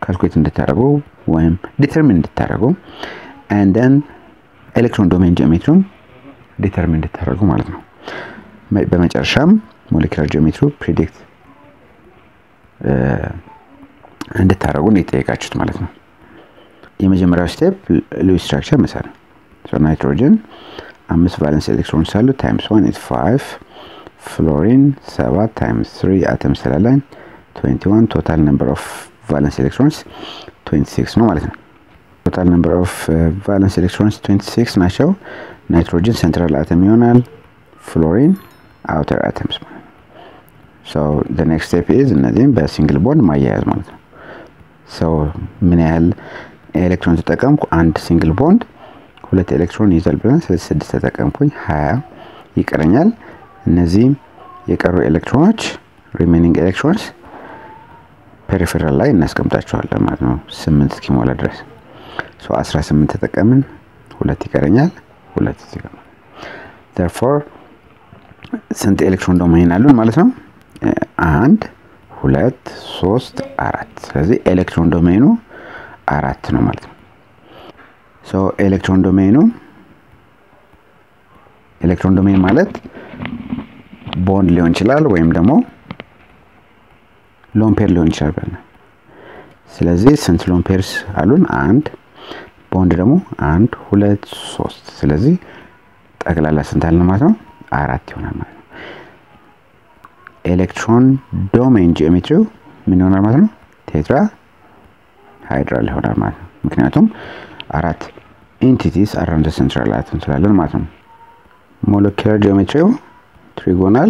ካልኩሌት እንድታደርጉ ወይም ዲተርሚን እንድታደርጉ አንደን ኤሌክትሮን ዶሜን ጂኦሜትሪም ዲተርሚን እንድታደርጉ ማለት ነው። በመጨረሻም ሞሌኪላር ጂኦሜትሪ ፕሪዲክት እንድታደርጉ እንዲጠየቃችሁት ማለት ነው። የመጀመሪያው ስቴፕ ሉዊስ ስትራክቸር መሳል ናይትሮጅን አምስት ቫለንስ ኤሌክትሮንስ አሉ ታይምስ ዋን ኢዝ ፋይቭ ፍሎሪን ሰባት ታይምስ ትሪ አተም ስላለን 21 ቶታል ነምበር ኦፍ ቫለንስ ኤሌክትሮንስ 26 ነው ማለት ነው። ቶታል ነምበር ኦፍ ቫለንስ ኤሌክትሮንስ 26 ናቸው። ናይትሮጅን ሴንትራል አተም ይሆናል። ፍሎሪን አውተር አተምስ ማለት ነው። ሶ ዘ ኔክስት ስቴፕ ኢዝ እነዚህም በሲንግል ቦንድ ማያያዝ ማለት ነው። ሶ ምን ያህል ኤሌክትሮን ተጠቀምኩ? አንድ ሲንግል ቦንድ ሁለት ኤሌክትሮን ይይዛል ብለን ስለዚህ ስድስት ተጠቀምኩኝ፣ ሀያ ይቀረኛል። እነዚህ የቀሩ ኤሌክትሮኖች ሪሜኒንግ ኤሌክትሮንስ ፔሪፌራል ላይ እናስቀምጣቸዋለን ማለት ነው፣ ስምንት እስኪሞላ ድረስ ሶ 18 ተጠቀምን፣ ሁለት ይቀረኛል፣ ሁለት ይቀረኛል። therefore ስንት ኤሌክትሮን ዶሜን አሉን ማለት ነው? አንድ ሁለት ሶስት አራት። ስለዚህ ኤሌክትሮን ዶሜኑ አራት ነው ማለት ነው። ሶ ኤሌክትሮን ዶሜኑ ኤሌክትሮን ዶሜን ማለት ቦንድ ሊሆን ይችላል ወይም ደግሞ ሎምፔር ሊሆን ይችላል ብለናል። ስለዚህ ስንት ሎምፔርስ አሉን? አንድ ቦንድ ደግሞ አንድ ሁለት ሶስት። ስለዚህ ጠቅላላ ስንት አለን ማለት ነው? አራት ይሆናል ማለት ነው። ኤሌክትሮን ዶሜን ጂኦሜትሪው ምን ይሆናል ማለት ነው? ቴትራ ሃይድራል ይሆናል ማለት ነው። ምክንያቱም አራት ኢንቲቲስ አራውንድ ሴንትራል አተም ስላለን ማለት ነው። ሞለኪላር ጂኦሜትሪው ትሪጎናል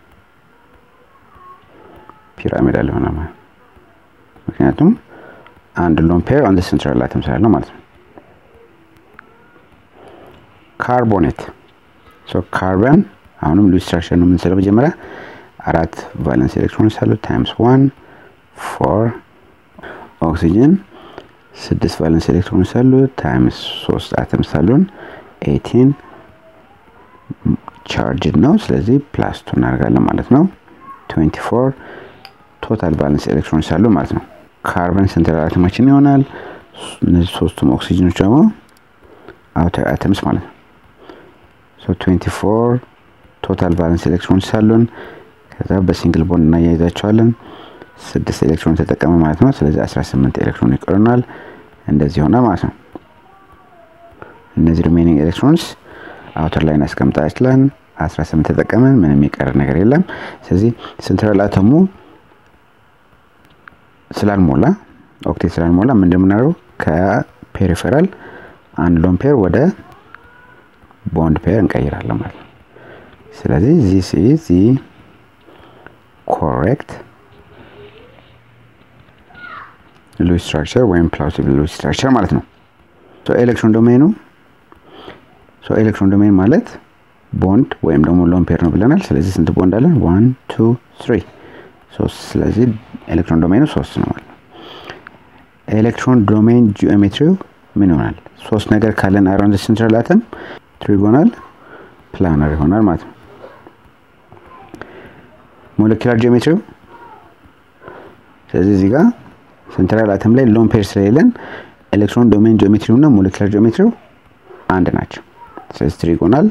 ፒራሚዳል ይሆናል ማለት ነው። ምክንያቱም አንድ ሎን ፔር አንድ ሴንትራል አተም ስላለው ማለት ነው። ካርቦኔት ሶ ካርበን አሁንም ሉዊስ ስትራክቸር ነው የምንስለው። መጀመሪያ አራት ቫለንስ ኤሌክትሮንስ አሉት ታይምስ ዋን ፎር ኦክሲጅን ስድስት ቫለንስ ኤሌክትሮንስ አሉት ታይምስ ሶስት አተምስ አሉን ኤቲን ቻርጅድ ነው። ስለዚህ ፕላስ ቱ እናደርጋለን ማለት ነው። 24 ቶታል ቫለንስ ኤሌክትሮንስ አሉ ማለት ነው። ካርበን ሴንትራል አተማችን ይሆናል። እነዚህ ሶስቱም ኦክሲጅኖች ደግሞ አውተር አተምስ ማለት ነው። ሶ 24 ቶታል ቫለንስ ኤሌክትሮንስ አሉን። ከዛ በሲንግል ቦንድ እናያይዛቸዋለን። ስድስት ኤሌክትሮን ተጠቀመ ማለት ነው። ስለዚህ 18 ኤሌክትሮን ይቀሩናል። እንደዚህ ይሆናል ማለት ነው። እነዚህ ሪሜኒንግ ኤሌክትሮንስ አውተር ላይ እናስቀምጣችለን። 18 ተጠቀመን፣ ምንም የሚቀር ነገር የለም። ስለዚህ ሴንትራል አተሙ ስላልሞላ ኦክቴት ስላልሞላ ምን እንደምናደርገው ከፔሪፌራል አንድ ሎን ፔር ወደ ቦንድ ፔር እንቀይራለን ማለት ነው። ስለዚህ ዚስ ኢዝ ዚ ኮሬክት ሉዊስ ስትራክቸር ወይም ፕላውሲብል ሉዊስ ስትራክቸር ማለት ነው። ኤሌክትሮን ዶሜኑ ኤሌክትሮን ዶሜን ማለት ቦንድ ወይም ደግሞ ሎን ፔር ነው ብለናል። ስለዚህ ስንት ቦንድ አለን? ዋን ቱ ትሪ ሶስት። ስለዚህ ኤሌክትሮን ዶሜኑ ሶስት ነው ማለት ነው። ኤሌክትሮን ዶሜን ጂኦሜትሪው ምን ይሆናል? ሶስት ነገር ካለን አራውንድ ሴንትራል አተም ትሪጎናል ፕላነር ይሆናል ማለት ነው። ሞለኪላር ጂኦሜትሪው ስለዚህ እዚህ ጋር ሴንትራል አተም ላይ ሎን ፔር ስለሌለን ኤሌክትሮን ዶሜን ጂኦሜትሪው እና ሞለኪላር ጂኦሜትሪው አንድ ናቸው። ስለዚህ ትሪጎናል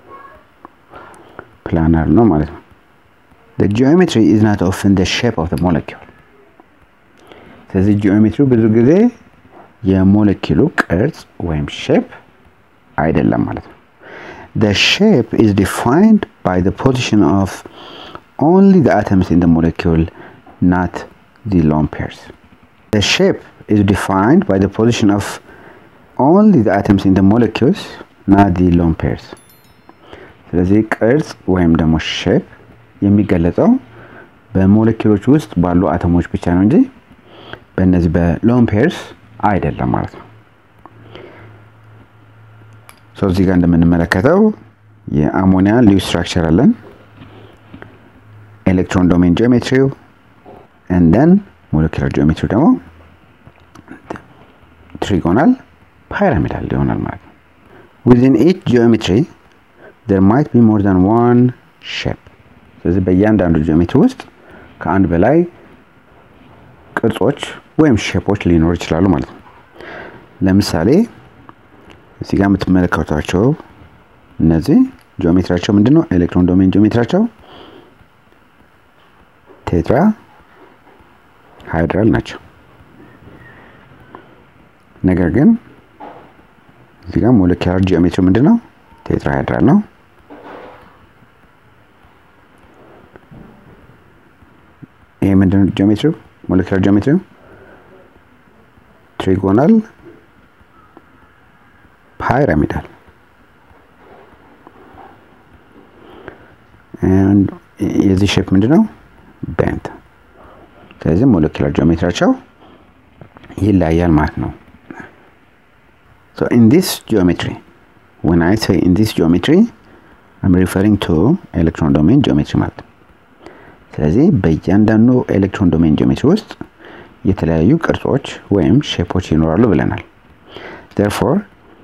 ፕላነር ነው ማለት ነው። the geometry is not often the shape of the molecule ስለዚህ ጂኦሜትሪው ብዙ ጊዜ የሞለኪሉ ቅርጽ ወይም ሼፕ አይደለም ማለት ነው። the shape is defined by the position of only the atoms in the molecule not the lone pairs the shape is defined by the position of only the atoms in the molecules not the lone pairs ስለዚህ ቅርጽ ወይም ደግሞ ሼፕ የሚገለጸው በሞለኪሎች ውስጥ ባሉ አተሞች ብቻ ነው እንጂ በእነዚህ በሎን ፔርስ አይደለም ማለት ነው። ሰው እዚህ ጋር እንደምንመለከተው የአሞኒያ ሉዊስ ስትራክቸር አለን። ኤሌክትሮን ዶሜን ጂኦሜትሪው እንደን ሞለኪላር ጂኦሜትሪው ደግሞ ትሪጎናል ፓይራሚዳል ይሆናል ማለት ነው። ዊዝን ኢች ጂኦሜትሪ there might be more than one shape ስለዚህ በእያንዳንዱ ጂኦሜትሪ ውስጥ ከአንድ በላይ ቅርጾች ወይም ሼፖች ሊኖሩ ይችላሉ ማለት ነው። ለምሳሌ እዚህ ጋር የምትመለከቷቸው እነዚህ ጂኦሜትሪያቸው ምንድን ነው? ኤሌክትሮን ዶሜን ጂኦሜትሪያቸው ቴትራ ሃይድራል ናቸው። ነገር ግን እዚህ ጋር ሞለኪላር ጂኦሜትሪ ምንድን ነው? ቴትራ ሃይድራል ነው። ይሄ ምንድን ነው ጂኦሜትሪው? ሞለኪላር ጂኦሜትሪው ትሪጎናል ፓይራሚዳል የዚህ ሼፕ ምንድን ነው? ቤንት። ስለዚህ ሞለኪላር ጂኦሜትሪያቸው ይለያያል ማለት ነው። So in this geometry, when I say in this geometry, I'm referring to electron domain geometry ማለት ነው። ስለዚህ በእያንዳንዱ ኤሌክትሮን ዶሜን ጂኦሜትሪ ውስጥ የተለያዩ ቅርጾች ወይም ሼፖች ይኖራሉ ብለናል። therefore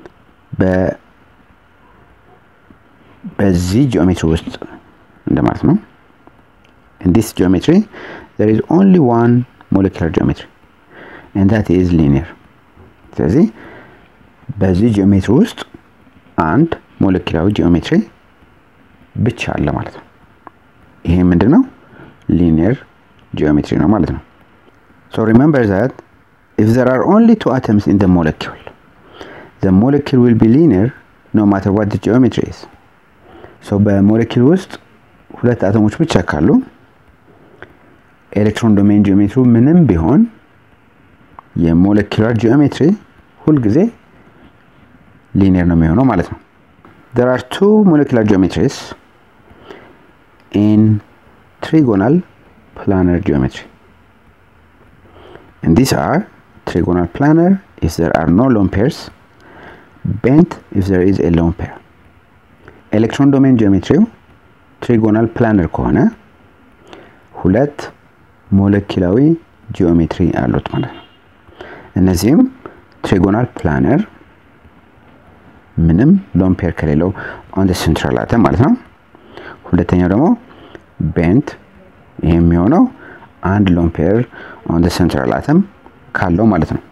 በዚህ ጂኦሜትሪ ውስጥ እንደማለት ነው። in this geometry there is only one molecular geometry and that is linear ስለዚህ በዚህ ጂኦሜትሪ ውስጥ አንድ ሞለኪላዊ ጂኦሜትሪ ብቻ አለ ማለት ነው። ይሄ ምንድን ነው? ሊኒየር ጂኦሜትሪ ነው ማለት ነው። ሶ ሪሜምበር ዛት ኢፍ ዘር አር ኦንሊ ቱ አተምስ ኢን ዘ ሞለኪውል ዘ ሞለኪል ዊል ቢ ሊኒየር ኖ ማተር ዋት ዘ ጂኦሜትሪ ኢዝ። ሶ በሞለኪል ውስጥ ሁለት አተሞች ብቻ ካሉ ኤሌክትሮን ዶሜን ጂኦሜትሪ ምንም ቢሆን የሞለኪላር ጂኦሜትሪ ሁልጊዜ ሊኒየር ነው የሚሆነው ማለት ነው። there are two molecular geometries in trigonal planar geometry and these are trigonal planar if there are no lone pairs bent if there is a lone pair ኤሌክትሮን ዶሜን ጂኦሜትሪው ትሪጎናል ፕላነር ከሆነ ሁለት ሞለኪላዊ ጂኦሜትሪ አሉት ማለት ነው። እነዚህም ትሪጎናል ፕላነር ምንም ሎን ፔር ከሌለው ኦን ሴንትራል አተም ማለት ነው። ሁለተኛው ደግሞ ቤንት ይሄ የሚሆነው አንድ ሎን ፔር ኦን ሴንትራል አተም ካለው ማለት ነው።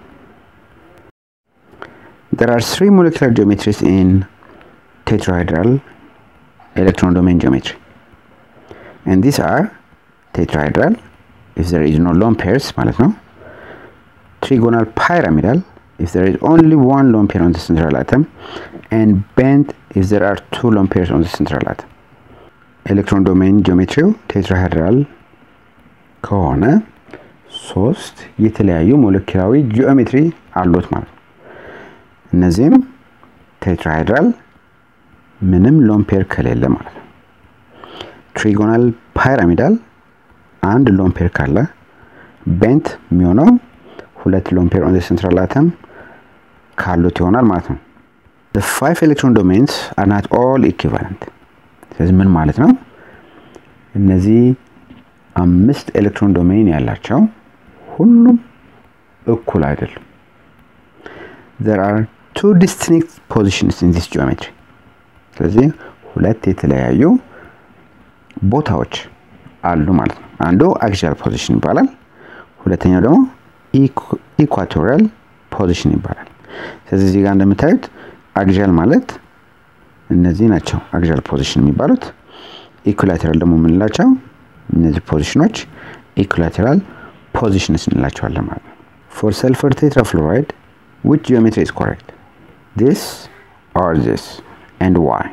there are three molecular geometries in tetrahedral electron domain geometry and these are tetrahedral if there is no lone pairs ማለት ነው trigonal pyramidal if there is only one lone pair on the central atom and bent if there are two lone pairs on the central atom ኤሌክትሮን ዶሜን ጂኦሜትሪው ቴትራሄድራል ከሆነ ሶስት የተለያዩ ሞለኪላዊ ጂኦሜትሪ አሉት ማለት ነው። እነዚህም ቴትራሄድራል ምንም ሎን ፔር ከሌለ ማለት ነው። ትሪጎናል ፓይራሚዳል አንድ ሎን ፔር ካለ፣ ቤንት የሚሆነው ሁለት ሎን ፔር ኦን ሴንትራል አተም ካሉት ይሆናል ማለት ነው። the five electron domains are not all equivalent ስለዚህ ምን ማለት ነው? እነዚህ አምስት ኤሌክትሮን ዶሜን ያላቸው ሁሉም እኩል አይደሉም። there are two distinct positions in this geometry ስለዚህ ሁለት የተለያዩ ቦታዎች አሉ ማለት ነው። አንዱ አክሲያል ፖዚሽን ይባላል። ሁለተኛው ደግሞ ኢኳቶሪያል ፖዚሽን ይባላል። ስለዚህ እዚህ ጋር እንደምታዩት አክሲያል ማለት እነዚህ ናቸው አክሲያል ፖዚሽን የሚባሉት። ኢኩላተራል ደግሞ የምንላቸው እነዚህ ፖዚሽኖች ኢኩላተራል ፖዚሽንስ እንላቸዋለን ማለት ነው። ፎር ሰልፈር ቴትራፍሎራይድ ዊች ጂኦሜትሪ ኢዝ ኮሬክት ዲስ ኦር ዲስ ኤንድ ዋይ።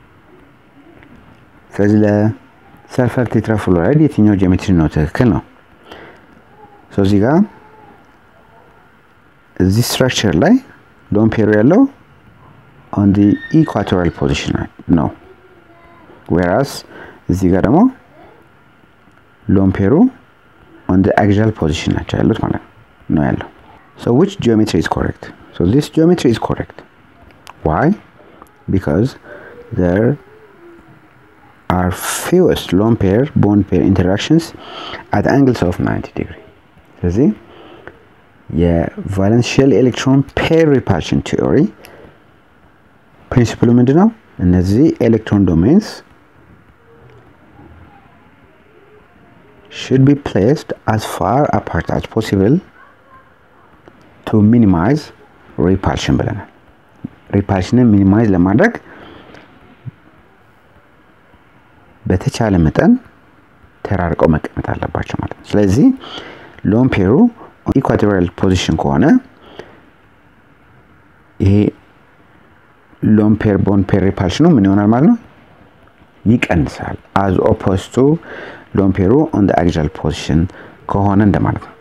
ስለዚህ ለሰልፈር ቴትራፍሎራይድ የትኛው ጂኦሜትሪ ነው ትክክል ነው? እዚህ ጋር እዚህ ስትራክቸር ላይ ሎን ፔሩ ያለው ኦን ዲ ኢኳቶሪያል ፖዚሽን ነው። ዌራስ እዚህ ጋር ደግሞ ሎን ፔሩ ኦን ዲ አክሲያል ፖዚሽን ናቸው ያሉት ማለት ነው ያለው። ሶ ዊች ጂኦሜትሪ ኢዝ ኮሬክት? ሶ ዚስ ጂኦሜትሪ ኢዝ ኮሬክት ዋይ ቢካዝ ዘር are fewest lone pair bond pair interactions at angles of 90 degree ስለዚህ የቫለንሽል ኤሌክትሮን ፔር ሪፓልሽን ቲዮሪ ፕሪንሲፕሉ ምንድን ነው? እነዚህ ኤሌክትሮን ዶሜንስ should be placed as far apart as possible to minimize repulsion ብለናል። ሪፓልሽንን ሚኒማይዝ ለማድረግ በተቻለ መጠን ተራርቀው መቀመጥ አለባቸው ማለት ነው። ስለዚህ ሎን ፔሩ ኢኳቶሪያል ፖዚሽን ከሆነ ይሄ ሎን ፔር ቦን ፔር ሪፓልሽኑ ምን ይሆናል ማለት ነው? ይቀንሳል። አዝ ኦፖዝ ቱ ሎን ፔሩ ኦን አክሲያል ፖዚሽን ከሆነ እንደማለት ነው።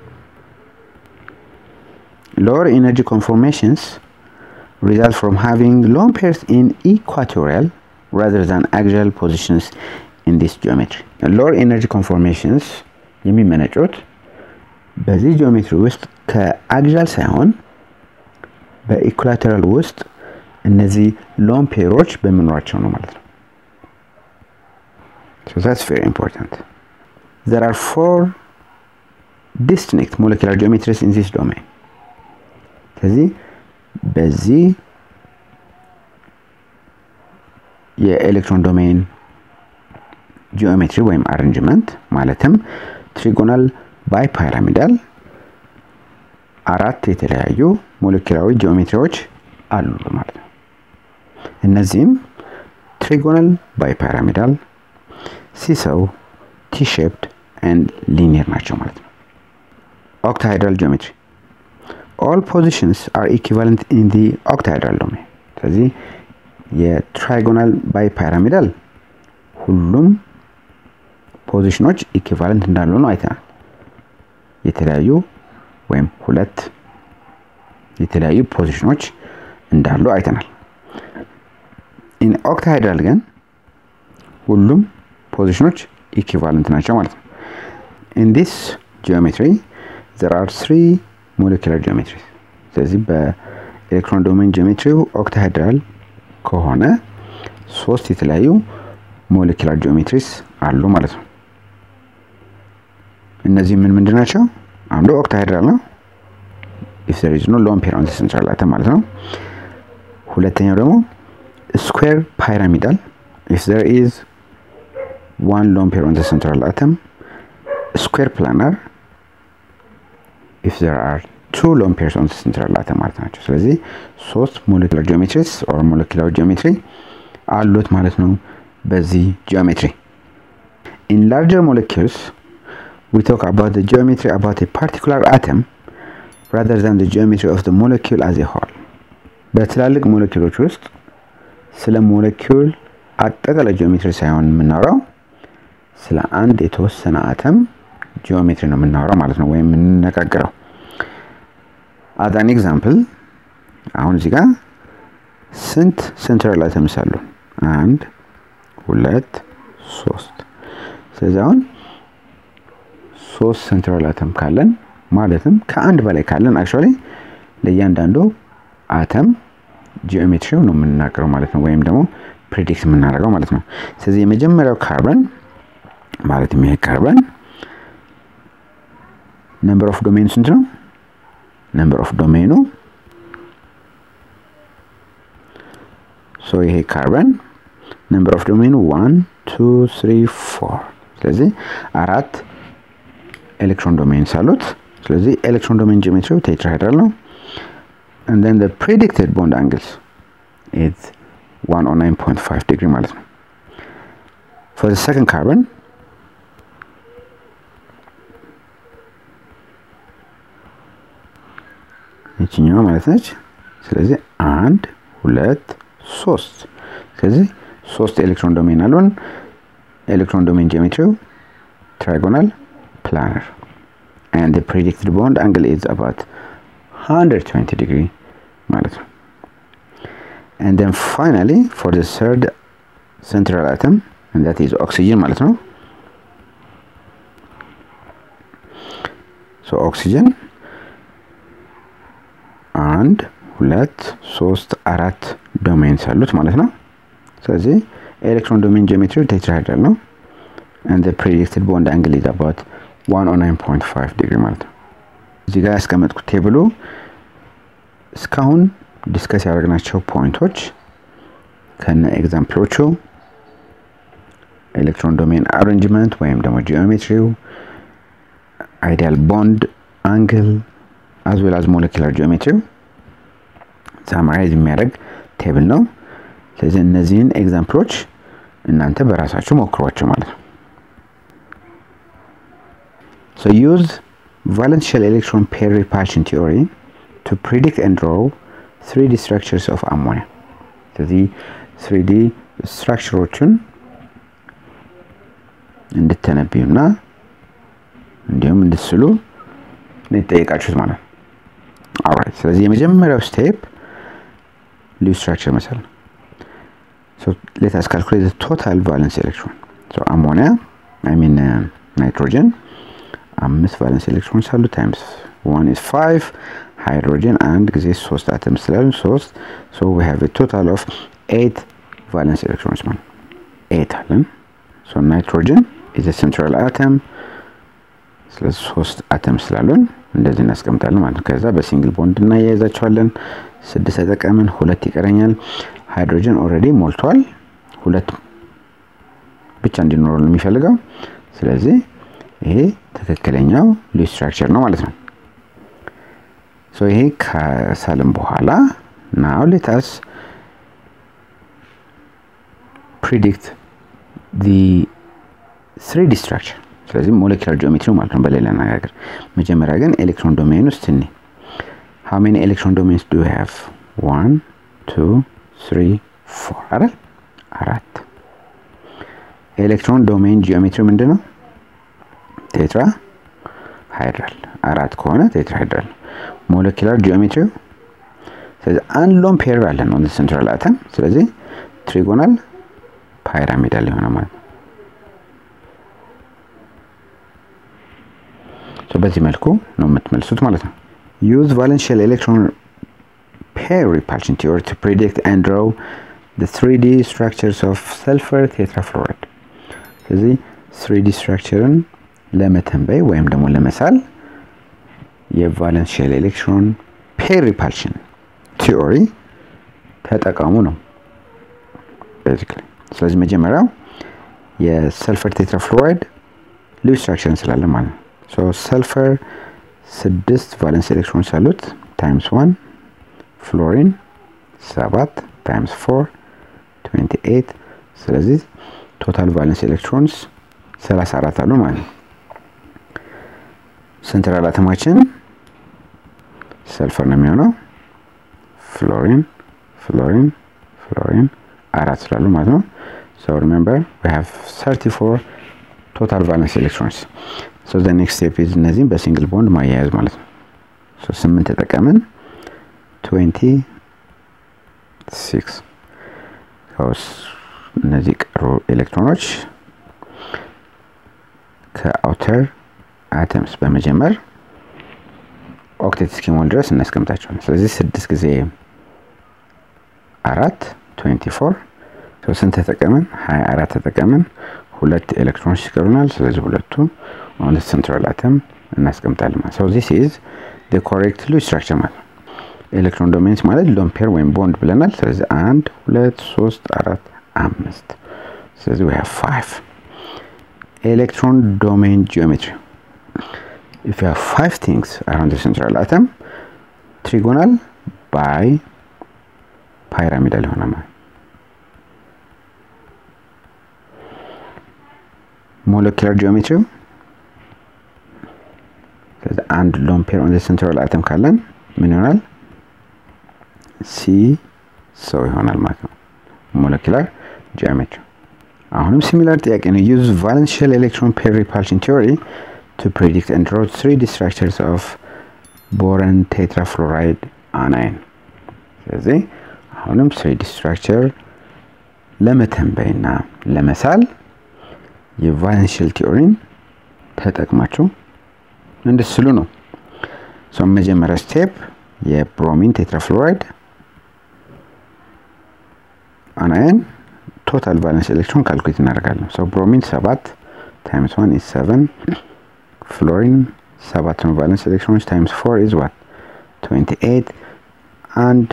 ሎወር ኢነርጂ ኮንፎርሜሽንስ result from having lone pairs in equatorial rather than axial positions in this geometry. lower energy conformations የሚመነጩት በዚህ ጂኦሜትሪ ውስጥ ከአክሲያል ሳይሆን በኢኳቶሪያል ውስጥ እነዚህ ሎን ፔሮች በመኖራቸው ነው ማለት ነው። So that's very important. There are four distinct molecular geometries in this domain. ስለዚህ በዚህ የኤሌክትሮን ዶሜን ጂኦሜትሪ ወይም አሬንጅመንት ማለትም ትሪጎናል ባይ ፓይራሚዳል አራት የተለያዩ ሞለኪላዊ ጂኦሜትሪዎች አሉ ማለት ነው። እነዚህም ትሪጎናል ባይ ፓይራሚዳል፣ ሲሰው፣ ቲ-ሼፕድ ኤንድ ሊኒየር ናቸው ማለት ነው። ኦክታሃይድራል ጂኦሜትሪ ኦል ፖዚሽንስ አር ኢኩቫለንት ኢን ዲ ኦክታሃይድራል ዶሜን። ስለዚህ የትራይጎናል ባይ ፓይራሚዳል ሁሉም ፖዚሽኖች ኢኩቫለንት እንዳሉ ነው አይተናል። የተለያዩ ወይም ሁለት የተለያዩ ፖዚሽኖች እንዳሉ አይተናል። ኢን ኦክታሃይድራል ግን ሁሉም ፖዚሽኖች ኢኩቫለንት ናቸው ማለት ነው። ኢን ዲስ ጂኦሜትሪ ዘር አር ስሪ ሞለኪላር ጂኦሜትሪ። ስለዚህ በኤሌክትሮን ዶሜን ጂኦሜትሪው ኦክታሃይድራል ከሆነ ሶስት የተለያዩ ሞለኪላር ጂኦሜትሪስ አሉ ማለት ነው። እነዚህ ምን ምንድን ናቸው? አንዱ ኦክታሃይድራል ነው ኢፍ ዘር ኢዝ ኖ ሎን ፔር ኦን ዘ ሴንትራል አተም ማለት ነው። ሁለተኛው ደግሞ ስኩዌር ፓይራሚዳል ኢፍ ዘር ኢዝ ዋን ሎን ፔር ኦን ዘ ሴንትራል አተም፣ ስኩዌር ፕላናር ኢፍ ዘር አር ቱ ሎን ፔርስ ኦን ሴንትራል አተም ማለት ናቸው። ስለዚህ ሶስት ሞለኪላር ጂኦሜትሪስ ኦር ሞለኪላር ጂኦሜትሪ አሉት ማለት ነው በዚህ ጂኦሜትሪ። ኢን ላርጀር ሞለኪውልስ ዊ ቶክ አባውት ዘ ጂኦሜትሪ አባውት ኤ ፓርቲኩላር አተም ራዘር ዛን ዘ ጂኦሜትሪ ኦፍ ዘ ሞለኪውል አዝ ኤ ሆል። በትላልቅ ሞለኪውሎች ውስጥ ስለ ሞለኪውል አጠቃላይ ጂኦሜትሪ ሳይሆን የምናወራው ስለ አንድ የተወሰነ አተም ጂኦሜትሪ ነው የምናወራው ማለት ነው ወይም የምንነጋገረው። አዝ አን ኤግዛምፕል አሁን እዚህ ጋር ስንት ሴንትራል አተምስ አሉ? አንድ ሁለት ሶስት። ስለዚህ አሁን ሶስት ሴንትራል አተም ካለን ማለትም ከአንድ በላይ ካለን አክቹዋሊ ለእያንዳንዱ አተም ጂኦሜትሪው ነው የምንናገረው ማለት ነው ወይም ደግሞ ፕሬዲክት የምናደርገው ማለት ነው። ስለዚህ የመጀመሪያው ካርበን ማለትም ይሄ ካርበን ነምበር ኦፍ ዶሜኑ ስንት ነው? ነምበር ኦፍ ዶሜኑ ሶ ይሄ ካርበን ነምበር ኦፍ ዶሜኑ ዋን ቱ ስሪ ፎር። ስለዚህ አራት ኤሌክትሮን ዶሜንስ አሉት። ስለዚህ ኤሌክትሮን ዶሜን ጂኦሜትሪው ቴትራሄድራል ነው። and then the predicted bond angles is 109.5 degree ማለት ነው። for the second carbon ይችኛዋ ማለት ነች። ስለዚህ አንድ ሁለት ሶስት። ስለዚህ ሶስት ኤሌክትሮን ዶሜን አሉን። ኤሌክትሮን ዶሜን ጂኦሜትሪው ትራይጎናል ፕላነር and the predicted bond angle is about 120 degree ማለት ነው። and then finally for the third central atom and that is oxygen ማለት ነው። so oxygen አንድ ሁለት ሶስት አራት ዶሜንስ አሉት ማለት ነው። ስለዚህ ኤሌክትሮን ዶሜን ጂኦሜትሪ ቴትራሄድራል ነው and the predicted bond angle is about 109.5 ዲግሪ ማለት ነው። እዚህ ጋር ያስቀመጥኩት ቴብሉ እስካሁን ዲስከስ ያደረግናቸው ፖይንቶች ከነ ኤግዛምፕሎቹ ኤሌክትሮን ዶሜን አሬንጅመንት ወይም ደግሞ ጂኦሜትሪው፣ አይዲያል ቦንድ አንግል አዝ ዌል አዝ ሞለኪላር ጂኦሜትሪ ሳማራይዝ የሚያደርግ ቴብል ነው። ስለዚህ እነዚህን ኤግዛምፕሎች እናንተ በራሳችሁ ሞክሯቸው ማለት ነው። So use valence shell electron pair repulsion theory to predict and draw 3D structures of ammonia. ስለዚህ 3D ስትራክቸሮችን እንድተነብዩና እንዲሁም እንድትስሉ ነው የተጠየቃችሁት ማለት ነው። ኦልራይት ስለዚህ የመጀመሪያው ስቴፕ ልዩ ስትራክቸር መሰል ነው። So let us calculate the total valence electron. So ammonia, I mean uh, nitrogen, አምስት ቫለንስ ኤሌክትሮንስ አሉ ታይምስ ዋን ኢዝ ፋይቭ ሃይድሮጅን አንድ ጊዜ ሶስት አተም ስላሉ ሶስት ሶ ዊ ሃቭ ቶታል ኦፍ ኤት ቫለንስ ኤሌክትሮንስ ማለት ኤት አለን ሶ ናይትሮጅን ኢዝ ሴንትራል አተም ስለዚህ ሶስት አተም ስላሉን እንደዚህ እናስቀምጣለን ማለት ነው ከዛ በሲንግል ቦንድ እናያይዛቸዋለን ስድስት ተጠቀምን ሁለት ይቀረኛል ሃይድሮጅን ኦልሬዲ ሞልቷል ሁለት ብቻ እንዲኖረው ነው የሚፈልገው ስለዚህ ይሄ ትክክለኛው ልዩ ስትራክቸር ነው ማለት ነው ሶ ይሄ ከሳልም በኋላ ናው ሌታስ ፕሪዲክት ዲ ስሪዲ ስትራክቸር ስለዚህ ሞለኪላር ጂኦሜትሪ ማለት ነው በሌላ አነጋገር መጀመሪያ ግን ኤሌክትሮን ዶሜን ውስጥ እኔ how many electron domains do you have one two three four አይደል አራት ኤሌክትሮን ዶሜን ጂኦሜትሪ ምንድን ነው ቴትራ ሃይድራል አራት ከሆነ ቴትራ ሃይድራል ሞለኪላር ጂኦሜትሪ ስለዚህ አንድ ሎን ፔር አለን ኦን ሴንትራል አተም ስለዚህ ትሪጎናል ፓይራሚዳል የሆነ ማለት ነው በዚህ መልኩ ነው የምትመልሱት ማለት ነው ዩዝ ቫለንሽል ኤሌክትሮን ፔር ሪፓልሽን ቲዮሪ ቱ ፕሪዲክት ኤንድ ድሮው the 3D structures of sulfur tetrafluoride ስለዚህ 3D ስትራክቸርን ለመተንበይ ወይም ደግሞ ለመሳል የቫለንስ ሼል ኤሌክትሮን ፔር ሪፓልሽን ቲዮሪ ተጠቀሙ ነው ቤዚክሊ ስለዚህ መጀመሪያው የሰልፈር ቴትራፍሎራይድ ልዩ ስትራክቸር እንስላለን ማለት ነው ሶ ሰልፈር ስድስት ቫለንስ ኤሌክትሮንስ አሉት ታይምስ ዋን ፍሎሪን ሰባት ታይምስ ፎር 28 ስለዚህ ቶታል ቫለንስ ኤሌክትሮንስ 34 አሉ ማለት ነው ሴንትራል አተማችን ሰልፈር ነው የሚሆነው ፍሎሪን ፍሎሪን ፍሎሪን አራት ስላሉ ማለት ነው so remember we have 34 total valence electrons so the next step is እነዚህም በሲንግል ቦንድ ማያያዝ ማለት ነው so 8 ተጠቀምን 26 እነዚህ ቀሩ ኤሌክትሮኖች ከአውተር አተምስ በመጀመር ኦክቴት እስኪሞል ድረስ እናስቀምጣቸዋለን ስለዚህ ስድስት ጊዜ አራት 24 ስንት ተጠቀምን 24 ተጠቀምን ሁለት ኤሌክትሮኖች ይቀሩናል ስለዚህ ሁለቱ ኦን ሴንትራል አተም እናስቀምጣለን ማለት ነው ዚስ ኢዝ ኮሬክት ሉ ስትራክቸር ማለት ነው ኤሌክትሮን ዶሜንስ ማለት ሎምፔር ወይም ቦንድ ብለናል ስለዚህ አንድ ሁለት ሶስት አራት አምስት ስለዚህ we have five electron domain geometry if you have five things around the central atom trigonal by pyramidal የሆነ ማለት molecular geometry ስለዚህ አንድ ሎን ፔር ኦን ሴንትራል አተም ካለን ምን ይሆናል ሲ ሰው ይሆናል ማለት ነው ሞለኪላር ጂኦሜትሪ አሁንም ሲሚላር ጥያቄ ነው ዩዝ ቫለንሽል ኤሌክትሮን ፔር ሪፓልሽን ቲዮሪ ቱ ፕሬዲክት ኤንድ ድሮ 3ዲ ስትራክቸርስ ኦፍ ቦረን ቴትራፍሎራይድ አናይን ስለዚህ አሁንም 3ዲ ስትራክቸር ለመተንበይና ለመሳል የቫለንሽል ቲዮሪን ተጠቅማችሁ እንድስሉ ነው መጀመሪያ ስቴፕ የብሮሚን ቴትራፍሎራይድ አናየን ቶታል ቫለንስ ኤሌክትሮን ካልኩሌት እናደርጋለን ሰው ብሮሚን ሰባት ታይምስ ዋን ኢዝ ሰቨን ፍሎሪን ሰባት ነው ቫለንስ ኤሌክትሮኖች ታይምስ ፎር ኢዝ ዋት 28 አንድ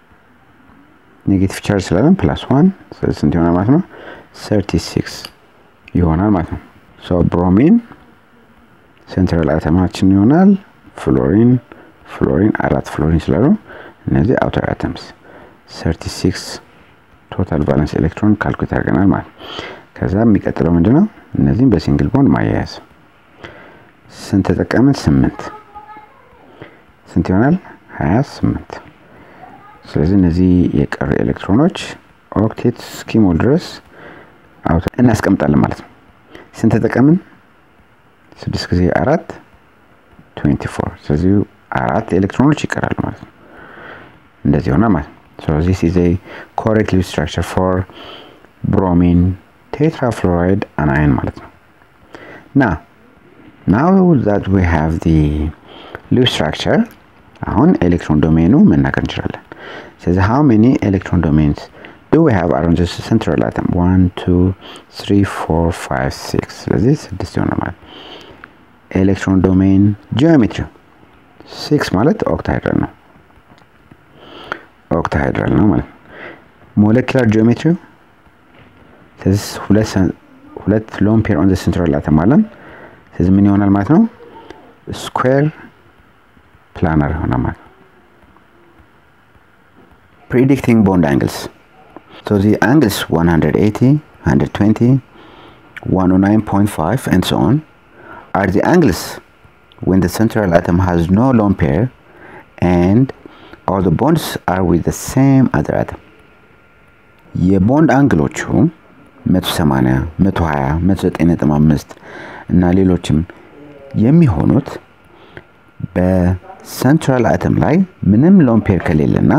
ኔጌቲቭ ቻርጅ ስላለን ፕላስ ዋን ስለዚህ ስንት ይሆናል ማለት ነው 36 ይሆናል ማለት ነው ሶ ብሮሚን ሴንትራል አተማችን ይሆናል ፍሎሪን ፍሎሪን አራት ፍሎሪን ስላሉ እነዚህ አውተር አተምስ 36 ቶታል ቫለንስ ኤሌክትሮን ካልኩሌት አድርገናል ማለት ከዛ የሚቀጥለው ምንድነው እነዚህም በሲንግል ቦንድ ማያያዝ ስንት ተጠቀምን ስምንት ስንት ይሆናል 28 ስለዚህ እነዚህ የቀሩ ኤሌክትሮኖች ኦክቴት እስኪሞል ድረስ እናስቀምጣለን ማለት ነው ስንት ተጠቀምን ስድስት ጊዜ አራት 24 ስለዚህ አራት ኤሌክትሮኖች ይቀራሉ ማለት ነው እንደዚህ ሆነ ማለት ነው so this is a correct Lewis structure for bromine tetrafluoride anion ማለት ነው now now that we have the Lewis structure አሁን ኤሌክትሮን ዶሜኑ መናገር እንችላለን ስለዚህ how many electron domains do we have around this central atom 1 2 3 4 5 6 ስለዚህ ስድስት ይሆናል ማለት ኤሌክትሮን ዶሜን ጂኦሜትሪ ሲክስ ማለት ኦክታሃይድራል ነው ኦክታሃይድራል ነው ማለት ሞለኪላር ጂኦሜትሪ ስለዚህ ሁለት ሎን ፔር ኦን ሴንትራል አተም አለን ስለዚህ ምን ይሆናል ማለት ነው ስኩዌር ፕላነር ይሆናል ማለት ነው predicting bond angles so the angles 180 120 109.5 and so on are the angles when the central atom has no lone pair and all the bonds are with the same other atom. የቦንድ አንግሎቹ 180 120 195 እና ሌሎችም የሚሆኑት በሰንትራል አተም ላይ ምንም ሎን ፔር ከሌለና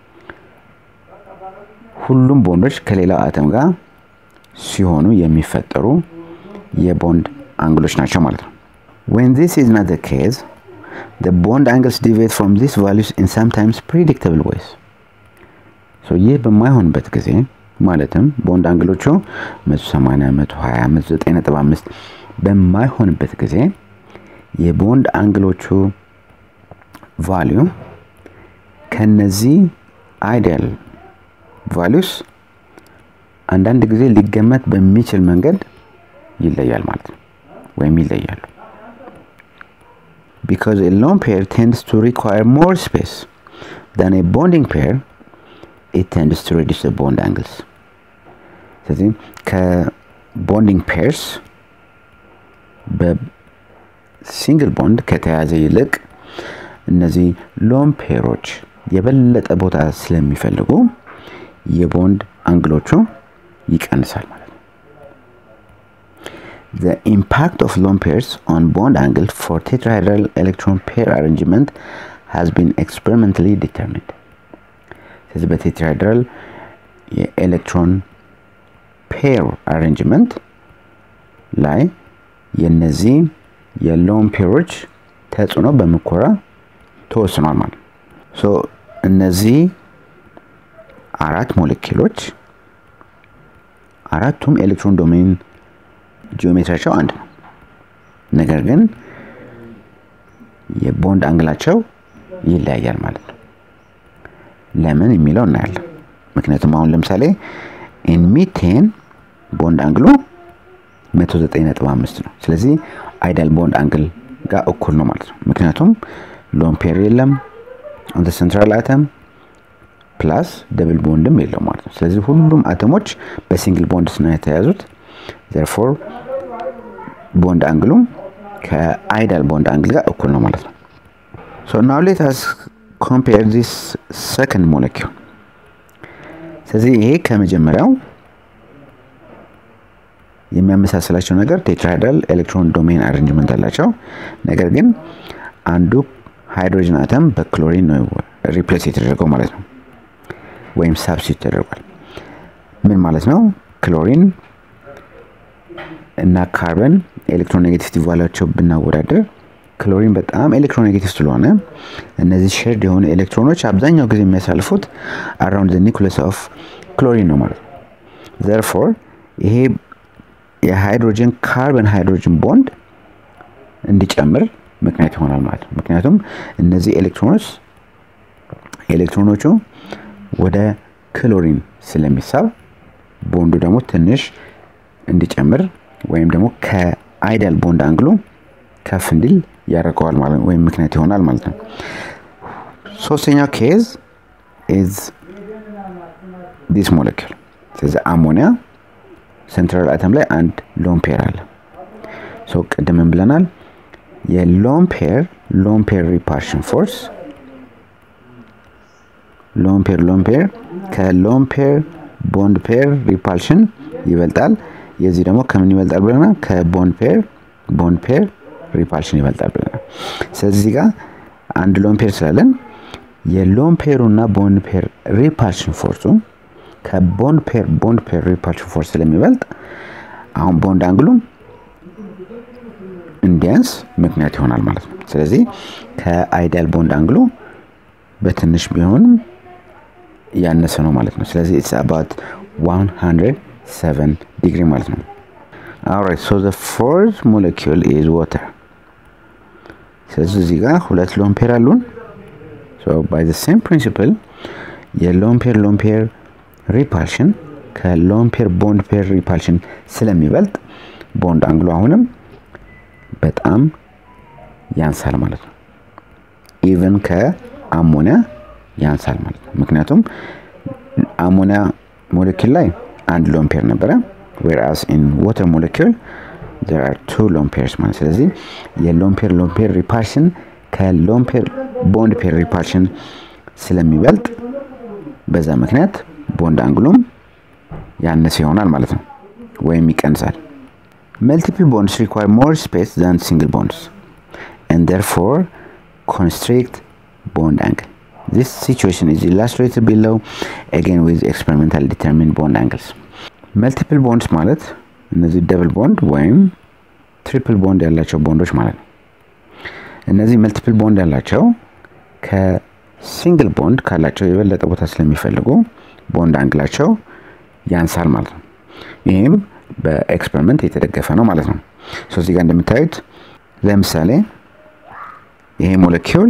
ሁሉም ቦንዶች ከሌላው አተም ጋር ሲሆኑ የሚፈጠሩ የቦንድ አንግሎች ናቸው ማለት ነው when this is not the case the bond angles deviate from these values in sometimes predictable ways so ይህ በማይሆንበት ጊዜ ማለትም ቦንድ አንግሎቹ 180 120 195 በማይሆንበት ጊዜ የቦንድ አንግሎቹ ቫሊዩ ከነዚህ አይዲያል ቫሊዩስ አንዳንድ ጊዜ ሊገመት በሚችል መንገድ ይለያል ማለት ነው ወይም ይለያሉ because a lone pair tends to require more space than a bonding pair it tends to reduce the bond angles ስለዚህ ከቦንዲንግ ፔርስ በሲንግል ቦንድ ከተያዘ ይልቅ እነዚህ ሎን ፔሮች የበለጠ ቦታ ስለሚፈልጉ የቦንድ አንግሎቹ ይቀንሳል ማለት ነው The impact of lone pairs on bond angle for tetrahedral electron pair arrangement has been experimentally determined. ስለዚህ በቴትራሄድራል የኤሌክትሮን ፔር አሬንጅመንት ላይ የነዚህ የሎን ፔሮች ተጽዕኖ በምኮራ ተወስኗል ማለት ሶ እነዚህ አራት ሞለኪሎች አራቱም ኤሌክትሮን ዶሜን ጂኦሜትሪያቸው አንድ ነው ነገር ግን የቦንድ አንግላቸው ይለያያል ማለት ነው ለምን የሚለው እናያለን ምክንያቱም አሁን ለምሳሌ ኢንሚቴን ቦንድ አንግሉ 195 ነው ስለዚህ አይዳል ቦንድ አንግል ጋር እኩል ነው ማለት ነው ምክንያቱም ሎን ፔር የለም አንተ ሴንትራል አተም ፕላስ ደብል ቦንድም የለው ማለት ነው ስለዚህ ሁሉም አተሞች በሲንግል ቦንድ ነው የተያዙት ዘርፎር ቦንድ አንግሉም ከአይዳል ቦንድ አንግል ጋር እኩል ነው ማለት ነው ሶ ናው ሌት አስ ኮምፔር ዲስ ሰከንድ ሞለኪል ስለዚህ ይሄ ከመጀመሪያው የሚያመሳስላቸው ነገር ቴትራሃይድራል ኤሌክትሮን ዶሜን አሬንጅመንት አላቸው ነገር ግን አንዱ ሃይድሮጅን አተም በክሎሪን ነው ሪፕሌስ የተደረገው ማለት ነው ወይም ሳብስቲት ተደርጓል ምን ማለት ነው ክሎሪን እና ካርበን ኤሌክትሮኔጌቲቭ ቫላቸው ብናወዳደር ክሎሪን በጣም ኤሌክትሮኔጌቲቭ ስለሆነ እነዚህ ሼርድ የሆኑ ኤሌክትሮኖች አብዛኛው ጊዜ የሚያሳልፉት አራውንድ ዘ ኒኩለስ ኦፍ ክሎሪን ነው ማለት ነው ዘርፎር ይሄ የሃይድሮጅን ካርበን ሃይድሮጅን ቦንድ እንዲጨምር ምክንያት ይሆናል ማለት ነው ምክንያቱም እነዚህ ኤሌክትሮኖች ኤሌክትሮኖቹ ወደ ክሎሪን ስለሚሳብ ቦንዱ ደግሞ ትንሽ እንዲጨምር ወይም ደግሞ ከአይዳል ቦንድ አንግሉ ከፍ እንዲል ያደርገዋል ማለት ነው፣ ወይም ምክንያት ይሆናል ማለት ነው። ሶስተኛው ኬዝ ኢዝ ዲስ ሞለኪል። ስለዚህ አሞኒያ ሴንትራል አተም ላይ አንድ ሎን ፔር አለ። ሰው ቅድምን ብለናል የሎን ፔር ሎን ፔር ሪፓርሽን ፎርስ ሎን ፔር ሎን ፔር ከሎን ፔር ቦንድ ፔር ሪፓልሽን ይበልጣል። የዚህ ደግሞ ከምን ይበልጣል ብለናል? ከቦንድ ፔር ቦንድ ፔር ሪፓልሽን ይበልጣል ብለናል። ስለዚህ ጋር አንድ ሎን ፔር ስላለን የሎን ፔሩ እና ቦንድ ፔር ሪፓልሽን ፎርሱ ከቦንድ ፔር ቦንድ ፔር ሪፓልሽን ፎርስ ስለሚበልጥ አሁን ቦንድ አንግሉ እንዲያንስ ምክንያት ይሆናል ማለት ነው። ስለዚህ ከአይዲያል ቦንድ አንግሉ በትንሽ ቢሆንም ያነሰ ነው ማለት ነው። ስለዚህ ኢትስ አባት 107 ዲግሪ ማለት ነው። ኦልራይት ሶ ዘ ፎርዝ ሞለኪውል ኢዝ ዋተር። ስለዚህ እዚህ ጋር ሁለት ሎን ፔር አሉን። ሶ ባይ ዘ ሴም ፕሪንሲፕል የሎን ፔር ሎን ፔር ሪፓልሽን ከሎን ፔር ቦንድ ፔር ሪፓልሽን ስለሚበልጥ ቦንድ አንግሉ አሁንም በጣም ያንሳል ማለት ነው። ኢቨን ከአሞኒያ ያንሳል ማለት ነው። ምክንያቱም አሞኒያ ሞለኪል ላይ አንድ ሎን ፔር ነበረ ዌርአስ ኢን ዋተር ሞለኪል there are two lone pairs ማለት ስለዚህ የሎን ፔር ሎን ፔር ሪፓልሽን ከሎን ፔር ቦንድ ፔር ሪፓልሽን ስለሚበልጥ በዛ ምክንያት ቦንድ አንግሉም ያነሰ ይሆናል ማለት ነው ወይም ይቀንሳል። Multiple bonds require more space than single bonds and therefore constrict bond angle. This situation is illustrated below again with experimental determined bond angles. መልቲፕል ቦንድስ ማለት እነዚህ ደብል ቦንድ ወይም ትሪፕል ቦንድ ያላቸው ቦንዶች ማለት ነው። እነዚህ መልቲፕል ቦንድ ያላቸው ከሲንግል ቦንድ ካላቸው የበለጠ ቦታ ስለሚፈልጉ ቦንድ አንግላቸው ያንሳል ማለት ነው። ይህም በኤክስፐሪመንት የተደገፈ ነው ማለት ነው። ሶ እዚህ ጋር እንደምታዩት ለምሳሌ ይሄ ሞለኪውል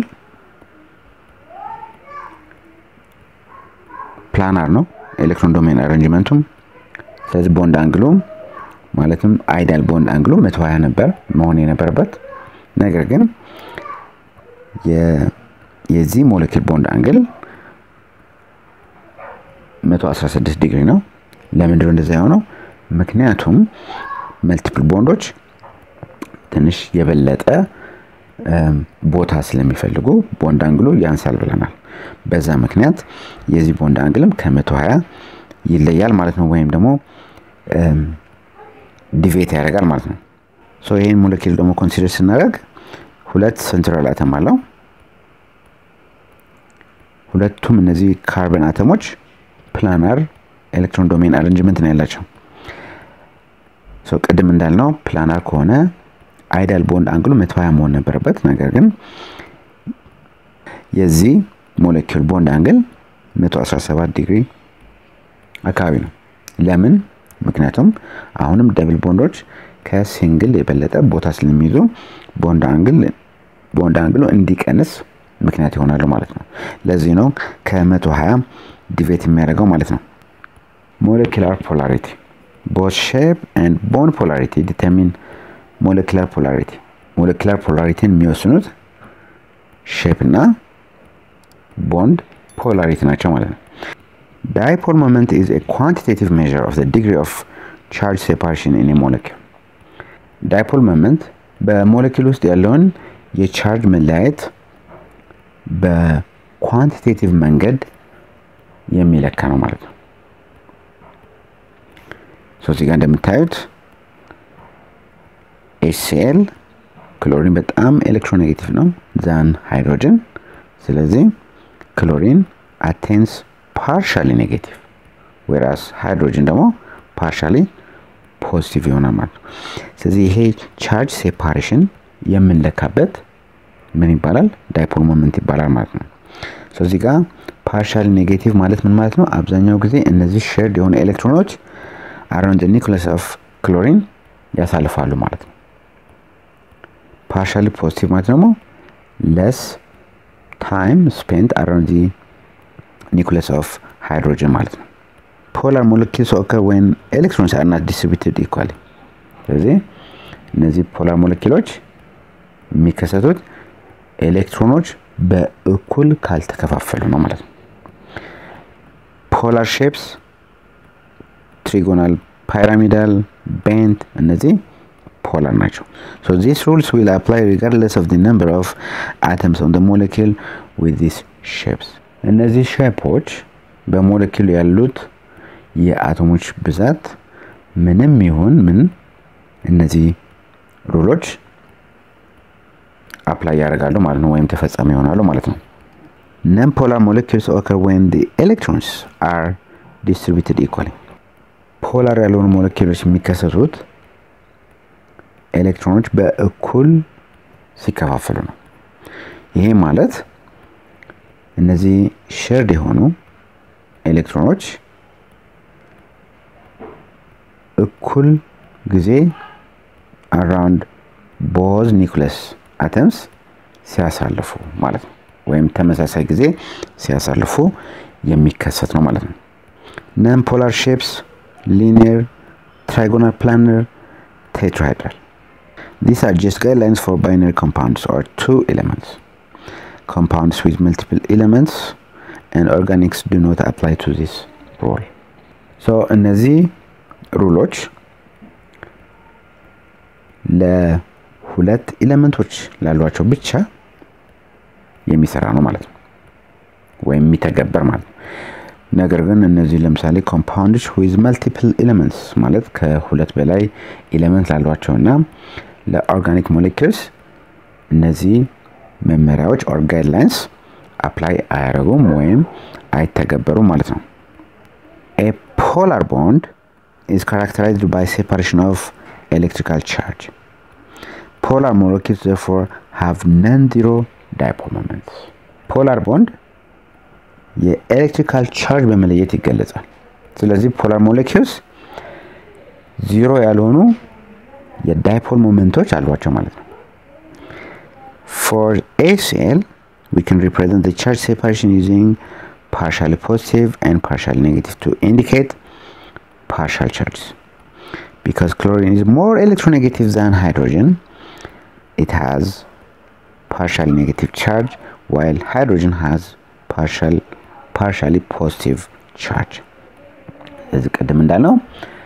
ፕላናር ነው ኤሌክትሮን ዶሜን አሬንጅመንቱም። ስለዚህ ቦንድ አንግሉ ማለትም አይዳል ቦንድ አንግሉ 120 ነበር መሆን የነበረበት። ነገር ግን የዚህ ሞለኪል ቦንድ አንግል 116 ዲግሪ ነው። ለምንድነው እንደዛ የሆነው? ምክንያቱም መልቲፕል ቦንዶች ትንሽ የበለጠ ቦታ ስለሚፈልጉ ቦንድ አንግሉ ያንሳል ብለናል። በዛ ምክንያት የዚህ ቦንድ አንግልም ከ120 ይለያል ማለት ነው፣ ወይም ደግሞ ዲቬት ያደርጋል ማለት ነው። ሶ ይህን ሞለኪል ደግሞ ኮንሲደር ስናደርግ ሁለት ሴንትራል አተም አለው። ሁለቱም እነዚህ ካርበን አተሞች ፕላናር ኤሌክትሮን ዶሜን አሬንጅመንት ነው ያላቸው። ቅድም እንዳልነው ፕላናር ከሆነ አይዳል ቦንድ አንግሉ 120 መሆን ነበረበት። ነገር ግን የዚህ ሞለኪውል ቦንድ አንግል 117 ዲግሪ አካባቢ ነው። ለምን? ምክንያቱም አሁንም ደብል ቦንዶች ከሲንግል የበለጠ ቦታ ስለሚይዙ ቦንድ አንግል ቦንድ አንግሉ እንዲቀንስ ምክንያት ይሆናሉ ማለት ነው። ለዚህ ነው ከ120 ዲቬት የሚያደርገው ማለት ነው። ሞለኪላር ፖላሪቲ ቦት ሼፕ ኤንድ ቦንድ ፖላሪቲ ዲተርሚን ሞለኪላር ፖላሪቲ ሞለኪላር ፖላሪቲን የሚወስኑት ሼፕ እና ቦንድ ፖላሪቲ ናቸው ማለት ነው። ዳይፖል ሞመንት ኢዝ ኤ ኳንቲቴቲቭ ሜዥር ኦፍ ዘ ዲግሪ ኦፍ ቻርጅ ሴፓሬሽን ኢን ሞለኪል። ዳይፖል ሞመንት በሞለኪል ውስጥ ያለውን የቻርጅ መለያየት በኳንቲቴቲቭ መንገድ የሚለካ ነው ማለት ነው። ሶ እዚህ ጋር እንደምታዩት ኤችሲኤል ክሎሪን በጣም ኤሌክትሮኔጌቲቭ ነው ዛን ሃይድሮጅን። ስለዚህ ክሎሪን አቴንስ ፓርሻሊ ኔጌቲቭ ወይራስ ሃይድሮጅን ደግሞ ፓርሻሊ ፖዚቲቭ ይሆናል ማለት ነው። ስለዚህ ይሄ ቻርጅ ሴፓሬሽን የምንለካበት ምን ይባላል? ዳይፖል ሞመንት ይባላል ማለት ነው። እዚህ ጋር ፓርሻሊ ኔጌቲቭ ማለት ምን ማለት ነው? አብዛኛው ጊዜ እነዚህ ሼርድ የሆኑ ኤሌክትሮኖች አራውንድ ኒውክለስ ኦፍ ክሎሪን ያሳልፋሉ ማለት ነው። ፓርሻሊ ፖዚቲቭ ማለት ደግሞ ለስ ታይም ስፔንት አራውንድ ዚ ኒውክለስ ኦፍ ሃይድሮጅን ማለት ነው። ፖላር ሞለኪልስ ኦከር ወይን ኤሌክትሮንስ አር ናት ዲስትሪቢዩትድ ኢኳሊ። ስለዚህ እነዚህ ፖላር ሞለኪሎች የሚከሰቱት ኤሌክትሮኖች በእኩል ካልተከፋፈሉ ነው ማለት ነው። ፖላር ሼፕስ፣ ትሪጎናል፣ ፓይራሚዳል፣ ቤንት እነዚህ ፖላር ናቸው። ሶ ዚስ ሩልስ ዊል አፕላይ ሪጋርድለስ ኦፍ ዲ ነምበር ኦፍ አተምስ ኦን ደ ሞለኪል ዊዝ ዚስ ሼፕስ። እነዚህ ሼፖች በሞለኪሉ ያሉት የአቶሞች ብዛት ምንም ይሁን ምን እነዚህ ሩሎች አፕላይ ያደርጋሉ ማለት ነው፣ ወይም ተፈጻሚ ይሆናሉ ማለት ነው። ነን ፖላር ሞለኪልስ ኦከር ዌን ዲ ኤሌክትሮንስ አር ዲስትሪቢዩትድ ኢኳሊ። ፖላር ያልሆኑ ሞለኪሎች የሚከሰቱት ኤሌክትሮኖች በእኩል ሲከፋፈሉ ነው። ይሄ ማለት እነዚህ ሸርድ የሆኑ ኤሌክትሮኖች እኩል ጊዜ አራውንድ ቦዝ ኒውክለስ አተምስ ሲያሳልፉ ማለት ነው። ወይም ተመሳሳይ ጊዜ ሲያሳልፉ የሚከሰት ነው ማለት ነው። ነን ፖላር ሼፕስ ሊኒየር፣ ትራይጎናል፣ ፕላነር፣ ቴትራሃይድራል These are just guidelines for binary compounds or two elements. Compounds with multiple elements and organics do not apply to this rule. So እነዚህ ሩሎች ለሁለት ኤሌመንቶች ላሏቸው ብቻ የሚሰራ ነው ማለት ነው፣ ወይም የሚተገበር ማለት ነው። ነገር ግን እነዚህ ለምሳሌ ኮምፓውንዶች ዊዝ መልቲፕል ኤሌመንትስ ማለት ከሁለት በላይ ኤሌመንት ላሏቸው እና ለኦርጋኒክ ሞሌኪልስ እነዚህ መመሪያዎች ኦር ጋይድላይንስ አፕላይ አያደርጉም ወይም አይተገበሩም ማለት ነው። ኤ ፖላር ቦንድ ኢዝ ካራክተራይዝድ ባይ ሴፓሬሽን ኦፍ ኤሌክትሪካል ቻርጅ ፖላር ሞለኪልስ ዘርፎር ሃቭ ነን ዚሮ ዳይፖል ሞመንትስ። ፖላር ቦንድ የኤሌክትሪካል ቻርጅ በመለየት ይገለጻል። ስለዚህ ፖላር ሞለኪልስ ዚሮ ያልሆኑ የዳይፖል ሞመንቶች አሏቸው ማለት ነው። ፎር ኤሲኤል ዊ ካን ሪፕሬዘንት ዘ ቻርጅ ሴፓሬሽን ዩዚንግ ፓርሻሊ ፖዚቲቭ ኤንድ ፓርሻሊ ኔጌቲቭ ቱ ኢንዲኬት ፓርሻል ቻርጅስ ቢካዝ ክሎሪን ኢዝ ሞር ኤሌክትሮኔጌቲቭ ዛን ሃይድሮጅን ኢት ሃዝ ፓርሻሊ ኔጌቲቭ ቻርጅ ዋይል ሃይድሮጅን ሃዝ ፓርሻሊ ፖዚቲቭ ቻርጅ። ስለዚህ ቅድም እንዳልነው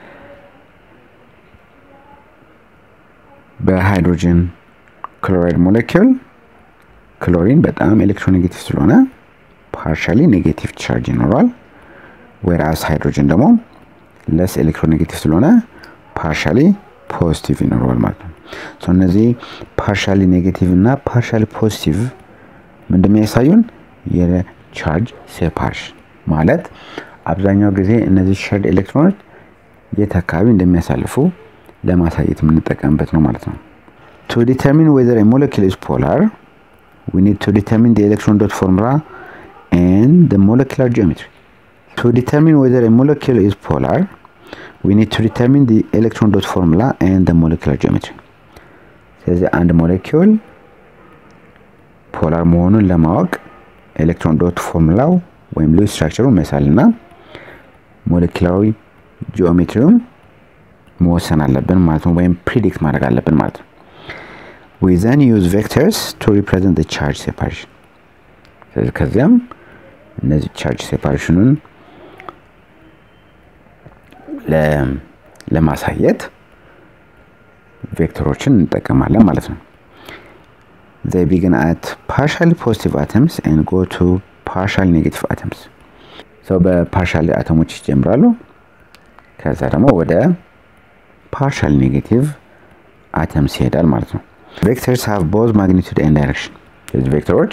በሃይድሮጅን ክሎራይድ ሞለኪውል ክሎሪን በጣም ኤሌክትሮኔጌቲቭ ስለሆነ ፓርሻሊ ኔጌቲቭ ቻርጅ ይኖረዋል። ወይራስ ሃይድሮጅን ደግሞ ለስ ኤሌክትሮኔጌቲቭ ስለሆነ ፓርሻሊ ፖዚቲቭ ይኖረዋል ማለት ነው። እነዚህ ፓርሻሊ ኔጌቲቭ እና ፓርሻሊ ፖዚቲቭ እንደሚያሳዩን የቻርጅ ሴፓሬሽን ማለት አብዛኛው ጊዜ እነዚህ ሸርድ ኤሌክትሮኖች የት አካባቢ እንደሚያሳልፉ ለማሳየት የምንጠቀምበት ነው ማለት ነው። ቱ ዲተርሚን ዌዘር ሞለኪል ኢዝ ፖላር ዊ ኒድ ቱ ዲተርሚን ዲ ኤሌክትሮን ዶት ፎርሙላ ኤንድ ደ ሞለኪላር ጂኦሜትሪ። ቱ ዲተርሚን ዌዘር ሞለኪል ኢዝ ፖላር ዊ ኒድ ቱ ዲተርሚን ዲ ኤሌክትሮን ዶት ፎርሙላ ኤንድ ደ ሞለኪላር ጂኦሜትሪ። ስለዚህ አንድ ሞለኪውል ፖላር መሆኑን ለማወቅ ኤሌክትሮን ዶት ፎርሙላው ወይም ሉዊስ ስትራክቸሩን መሳል እና ሞለኪላዊ ጂኦሜትሪውን መወሰን አለብን ማለት ነው፣ ወይም ፕሪዲክት ማድረግ አለብን ማለት ነው። ዊ ዘን ዩዝ ቬክተርስ ቱ ሪፕሬዘንት ቻርጅ ሴፓሬሽን። ስለዚህ ከዚያም እነዚህ ቻርጅ ሴፓሬሽኑን ለማሳየት ቬክተሮችን እንጠቀማለን ማለት ነው። they begin at partially positive atoms and go to partially negative atoms ሰው በፓርሻል አተሞች ይጀምራሉ። ከዛ ደግሞ ወደ ፓርሻል ኔጌቲቭ አተምስ ይሄዳል ማለት ነው። ቬክተርስ ሃቭ ቦዝ ማግኒቱድ ኤንድ ዳይሬክሽን። ስለዚህ ቬክተሮች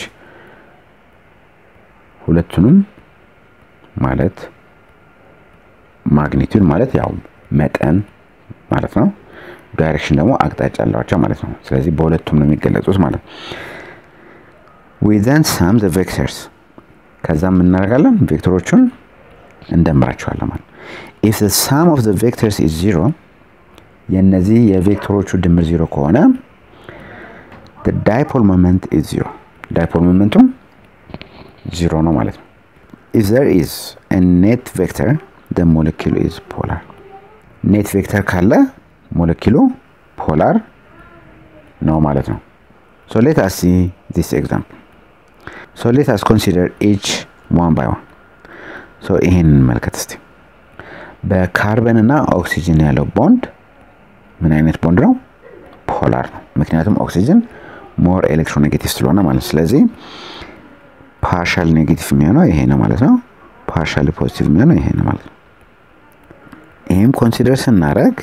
ሁለቱንም ማለት ማግኒቱድ ማለት ያው መጠን ማለት ነው። ዳይሬክሽን ደግሞ አቅጣጫ አላቸው ማለት ነው። ስለዚህ በሁለቱም ነው የሚገለጹት ማለት ነው። ዊ ዘን ሳም ዘ ቬክተርስ ከዛ እናደርጋለን ቬክተሮቹን እንደምራቸዋለን ማለት ኢፍ ዘ ሳም ኦፍ ዘ ቬክተርስ ኢዝ ዚሮ የእነዚህ የቬክተሮቹ ድምር ዚሮ ከሆነ ዳይፖል ሞመንት ኢዝ ዚሮ ዳይፖል ሞመንቱም ዚሮ ነው ማለት ነው። ኢፍ ዘር ኢዝ ኔት ቬክተር ደ ሞለኪሉ ኢዝ ፖላር ኔት ቬክተር ካለ ሞለኪሉ ፖላር ነው ማለት ነው። ሶ ሌት አስ ሲ ዚስ ኤግዛምፕል ሶ ሌት አስ ኮንሲደር ኢች ዋን ባይ ዋን ሶ ይሄን እንመልከት እስቲ በካርበን እና ኦክሲጅን ያለው ቦንድ ምን አይነት ቦንድ ነው ፖላር ነው ምክንያቱም ኦክሲጅን ሞር ኤሌክትሮኔጌቲቭ ስለሆነ ማለት ስለዚህ ፓርሻል ኔጌቲቭ የሚሆነው ይሄ ነው ማለት ነው ፓርሻሊ ፖዚቲቭ የሚሆነው ይሄ ነው ማለት ነው ይህም ኮንሲደር ስናደረግ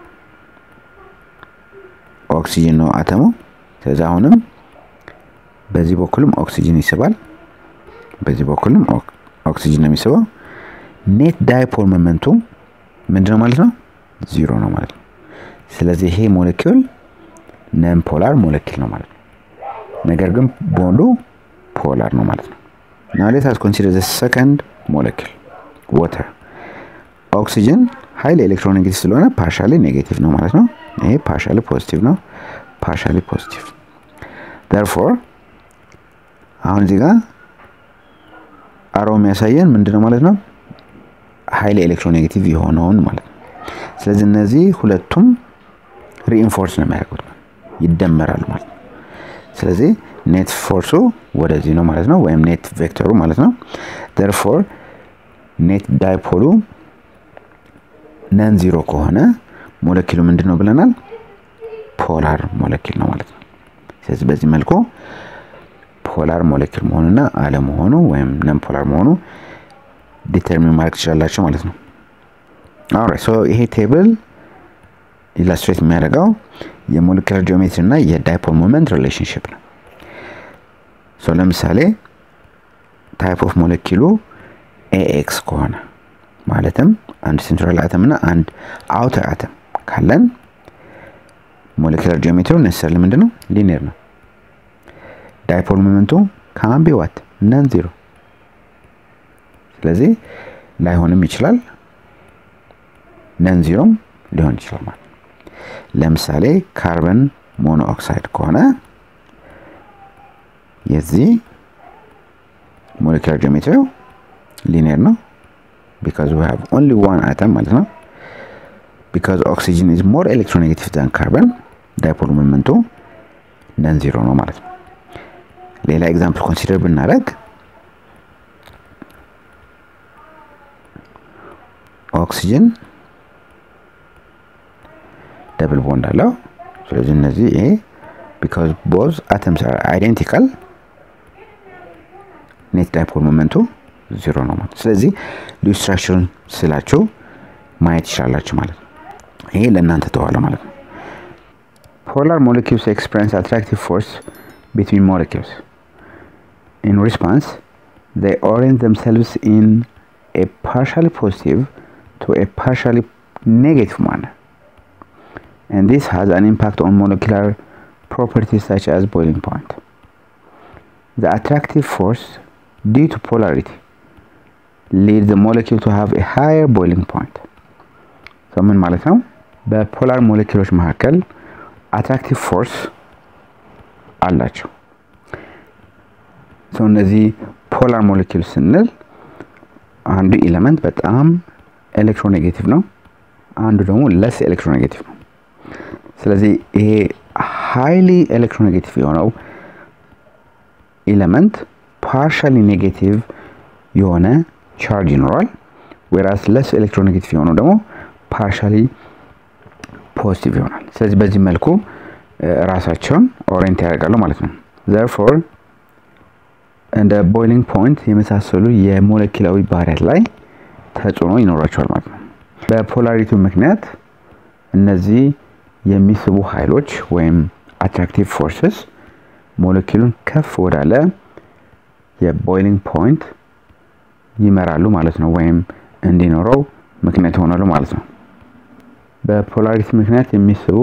ኦክሲጅን ነው አተሙ ስለዚህ አሁንም በዚህ በኩልም ኦክሲጅን ይስባል በዚህ በኩልም ኦክሲጅን ነው የሚስበው ኔት ዳይፖል ሞመንቱ ምንድነው ማለት ነው ዚሮ ነው ማለት ነው ስለዚህ ይሄ ሞለኪውል ነን ፖላር ሞለኪል ነው ማለት ነው ነገር ግን ቦንዱ ፖላር ነው ማለት ነው ናው ሌት አስ ኮንሲደር ዘ ሰከንድ ሞለኪል ዋተር ኦክሲጅን ሀይል ኤሌክትሮኔጌቲቭ ስለሆነ ፓርሻሊ ኔጌቲቭ ነው ማለት ነው ይሄ ፓርሻሊ ፖዚቲቭ ነው ፓርሻሊ ፖዚቲቭ ተርፎር አሁን እዚህ ጋር አሮ የሚያሳየን ምንድነው ማለት ነው ሀይል ኤሌክትሮኔጌቲቭ የሆነውን ማለት ነው ስለዚህ እነዚህ ሁለቱም ሪኢንፎርስ ነው የሚያደርጉት ይደመራሉ ማለት ነው ስለዚህ ኔት ፎርሱ ወደዚህ ነው ማለት ነው ወይም ኔት ቬክተሩ ማለት ነው ተርፎር ኔት ዳይፖሉ ነን ዚሮ ከሆነ ሞለኪሉ ምንድን ነው ብለናል ፖላር ሞለኪል ነው ማለት ነው ስለዚህ በዚህ መልኩ ፖላር ሞለኪል መሆኑና አለመሆኑ ወይም ነን ፖላር መሆኑ ዲተርሚን ማድረግ ትችላላቸው ማለት ነው ኦራይት ሶ ይሄ ቴብል ኢላስትሬት የሚያደርገው የሞለኪላር ጂኦሜትሪ እና የዳይፖል ሞመንት ሪሌሽንሽፕ ነው ሶ ለምሳሌ ታይፕ ኦፍ ሞለኪሉ ኤኤክስ ከሆነ ማለትም አንድ ሴንትራል አተም እና አንድ አውተር አተም ካለን ሞለኪላር ጂኦሜትሪው ነሰር ምንድን ነው ሊኒየር ነው ዳይፖል ሞመንቱ ካምቢ ዋት ነን ዚሮ ስለዚህ ላይሆንም ይችላል ነን ዚሮም ሊሆን ይችላል ማለት ለምሳሌ ካርበን ሞኖኦክሳይድ ከሆነ የዚህ ሞለኪላር ጂኦሜትሪው ሊኒየር ነው because we have only one atom ማለት ነው because oxygen is more electronegative than carbon ዳይፖል ሞመንቱ ነን ዚሮ ነው ማለት ነው ሌላ ኤግዛምፕል ኮንሲደር ብናደረግ ኦክሲጅን ደብል ቦንድ አለው ስለዚህ እነዚህ ይሄ ቢካዝ ቦዝ አተምስ አር አይዴንቲካል ኔት ዳይፖል ሞመንቱ ዜሮ ነው ማለት ስለዚህ ልዩ ስትራክቸሩን ስላችሁ ማየት ይችላላችሁ ማለት ነው ይሄ ለእናንተ ተዋለ ማለት ነው ፖላር ሞለኪውስ ኤክስፔሪንስ አትራክቲቭ ፎርስ ቢትዊን ሞለኪውስ ኢን ሪስፖንስ they orient themselves in a partially positive to a partially negative manner and this has an impact on molecular properties such as boiling point the attractive force due to polarity leads the molecule to have a higher boiling point so ምን ማለት ነው በፖላር ሞለኪሎች መካከል አትራክቲቭ ፎርስ አላቸው ሰው እነዚህ ፖላር ሞለኪል ስንል አንዱ ኤሌመንት በጣም ኤሌክትሮኔጌቲቭ ነው አንዱ ደግሞ ለስ ኤሌክትሮኔጌቲቭ ነው ስለዚህ ይሄ ሃይሊ ኤሌክትሮኔጌቲቭ የሆነው ኤሌመንት ፓርሻሊ ኔጌቲቭ የሆነ ቻርጅ ይኖረዋል ወይራስ ለስ ኤሌክትሮኔጌቲቭ የሆነው ደግሞ ፓርሻሊ ፖዚቲቭ ይሆናል ስለዚህ በዚህ መልኩ ራሳቸውን ኦሪየንት ያደርጋሉ ማለት ነው ዘርፎር እንደ ቦይሊንግ ፖይንት የመሳሰሉ የሞለኪላዊ ባህሪያት ላይ ተጽዕኖ ይኖራቸዋል ማለት ነው በፖላሪቲው ምክንያት እነዚህ የሚስቡ ኃይሎች ወይም አትራክቲቭ ፎርስስ ሞለኪሉን ከፍ ወዳለ የቦይሊንግ ፖይንት ይመራሉ ማለት ነው ወይም እንዲኖረው ምክንያት ይሆናሉ ማለት ነው በፖላሪቲ ምክንያት የሚስቡ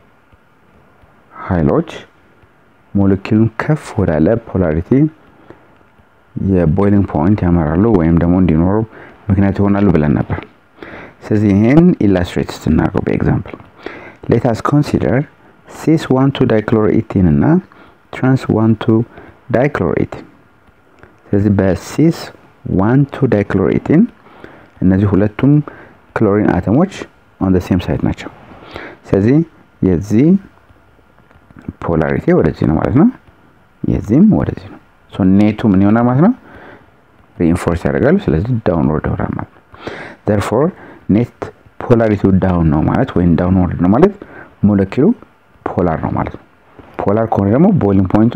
ኃይሎች ሞለኪሉን ከፍ ወዳለ ፖላሪቲ የቦይሊንግ ፖይንት ያመራሉ ወይም ደግሞ እንዲኖሩ ምክንያት ይሆናሉ ብለን ነበር ስለዚህ ይህን ኢላስትሬት ስትናገው በኤግዛምፕል ሌታስ ኮንሲደር ሲስ ዋን ቱ ዳይክሎሮኢቲን እና ትራንስ ዋን ቱ ዳይክሎሮኢቲን ስለዚህ በሲስ ዋን ቱ ዳይክሎሮኢቲን እነዚህ ሁለቱም ክሎሪን አተሞች ኦን ሴም ሳይድ ናቸው ስለዚህ የዚህ ፖላሪቲ ወደዚህ ነው ማለት ነው። የዚህም ወደዚህ ነው። ሶ ኔቱ ምን ይሆናል ማለት ነው? ሪኢንፎርስ ያደርጋሉ። ስለዚህ ዳውንወርድ ይሆናል ማለት ነው። ዘርፎር ኔት ፖላሪቲው ዳውን ነው ማለት ወይም ዳውንወርድ ነው ማለት ሞለኪሉ ፖላር ነው ማለት ነው። ፖላር ከሆነ ደግሞ ቦይሊንግ ፖይንቱ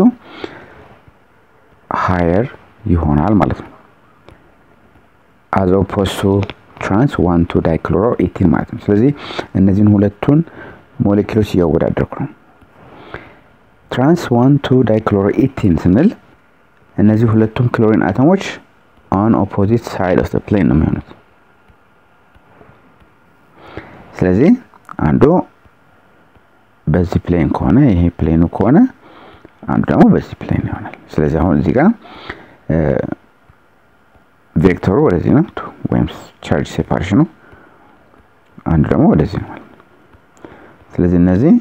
ሃየር ይሆናል ማለት ነው። አዝ ኦፖዝ ቱ ትራንስ ዋን ቱ ዳይክሎሮ ኢቲን ማለት ነው። ስለዚህ እነዚህን ሁለቱን ሞሌኪሎች እያወዳደርኩ ነው። ትራንስ ዋን ቱ ዳይክሎሮ ኢቲን ስንል እነዚህ ሁለቱም ክሎሪን አተሞች ኦን ኦፖዚት ሳይድ ኦፍ ፕሌን ነው የሚሆኑት። ስለዚህ አንዱ በዚህ ፕሌን ከሆነ ይሄ ፕሌኑ ከሆነ አንዱ ደግሞ በዚህ ፕሌን ይሆናል። ስለዚህ አሁን እዚህ ጋር ቬክተሩ ወደዚህ ነው ወይም ቻርጅ ሴፓሬሽኑ፣ አንዱ ደግሞ ወደዚህ ነው ማለት ነው። ስለዚህ እነዚህ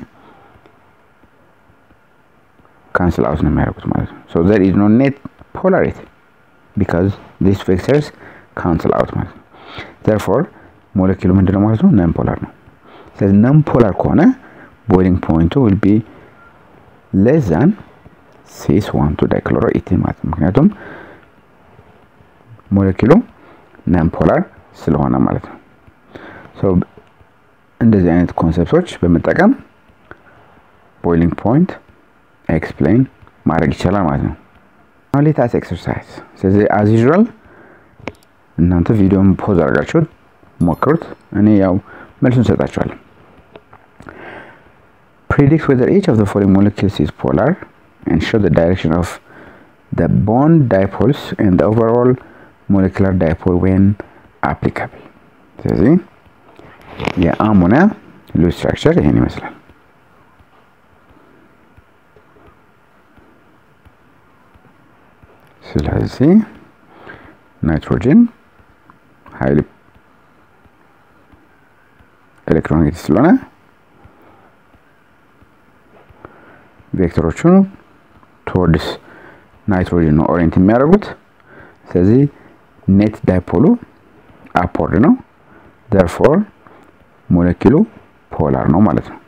ካንስል አውት ነው የሚያደርጉት ማለት ነው። ሶ ዘር ኢዝ ኖ ኔት ፖላሪቲ ቢካዝ ዲስ ቬክተርስ ካንስል አውት ማለት ነው። ዘርፎር ሞለኪሉ ምንድነው ማለት ነው? ነን ፖላር ነው። ስለዚህ ነን ፖላር ከሆነ ቦይሊንግ ፖይንቱ ዊል ቢ ሌስ ዛን ሲስ ዋን ቱ ዳይክሎሮ ኢቲን ማለት ነው። ምክንያቱም ሞለኪሉ ነን ፖላር ስለሆነ ማለት ነው። ሶ እንደዚህ አይነት ኮንሰፕቶች በመጠቀም ቦይሊንግ ፖይንት ኤክስፕሌን ማድረግ ይቻላል ማለት ነው። ሌታስ ኤክሰርሳይዝ። ስለዚህ አዝ ዩዥዋል እናንተ ቪዲዮን ፖዝ አድርጋችሁት ሞክሩት። እኔ ያው መልሱን ሰጣችኋለሁ። predict whether each of the following molecules is polar and show the direction of the bond dipoles and the overall molecular dipole when applicable ስለዚህ የአሞኒያ ሉዝ ስትራክቸር ይሄን ይመስላል ስለዚህ ናይትሮጅን ሀይል ኤሌክትሮኔጌቲቭ ስለሆነ ቬክተሮቹ ቶወርድስ ናይትሮጅን ነው ኦሪየንት የሚያደርጉት። ስለዚህ ኔት ዳይፖሉ አፕወርድ ነው። ዘርፎር ሞለኪሉ ፖላር ነው ማለት ነው።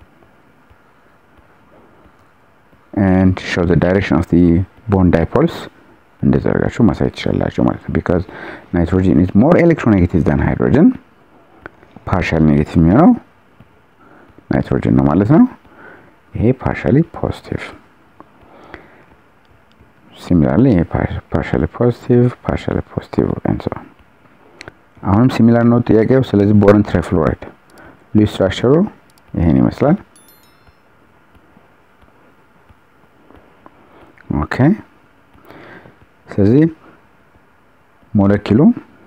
ኤንድ ሾው ዘ ዳይሬክሽን ኦፍ ዲ ቦንድ ዳይፖልስ እንደዚህ አድርጋችሁ ማሳየት ትችላላችሁ ማለት ነው። ቢካዝ ናይትሮጅን ኢዝ ሞር ኤሌክትሮኔጌቲቭ ዛን ሃይድሮጅን ፓርሻል ኔጌቲቭ የሚሆነው ናይትሮጅን ነው ማለት ነው። ይሄ ፓርሻሊ ፖዚቲቭ ሲሚላርሊ ይሄ ፓርሻሊ ፖዚቲቭ ፓርሻሊ ፖዚቲቭ ኤንድ ሶ አሁንም ሲሚላር ነው ጥያቄው። ስለዚህ ቦረን ትራይፍሎራይድ ሉዝ ስትራክቸሩ ይሄን ይመስላል። ኦኬ ስለዚህ ሞለኪሉ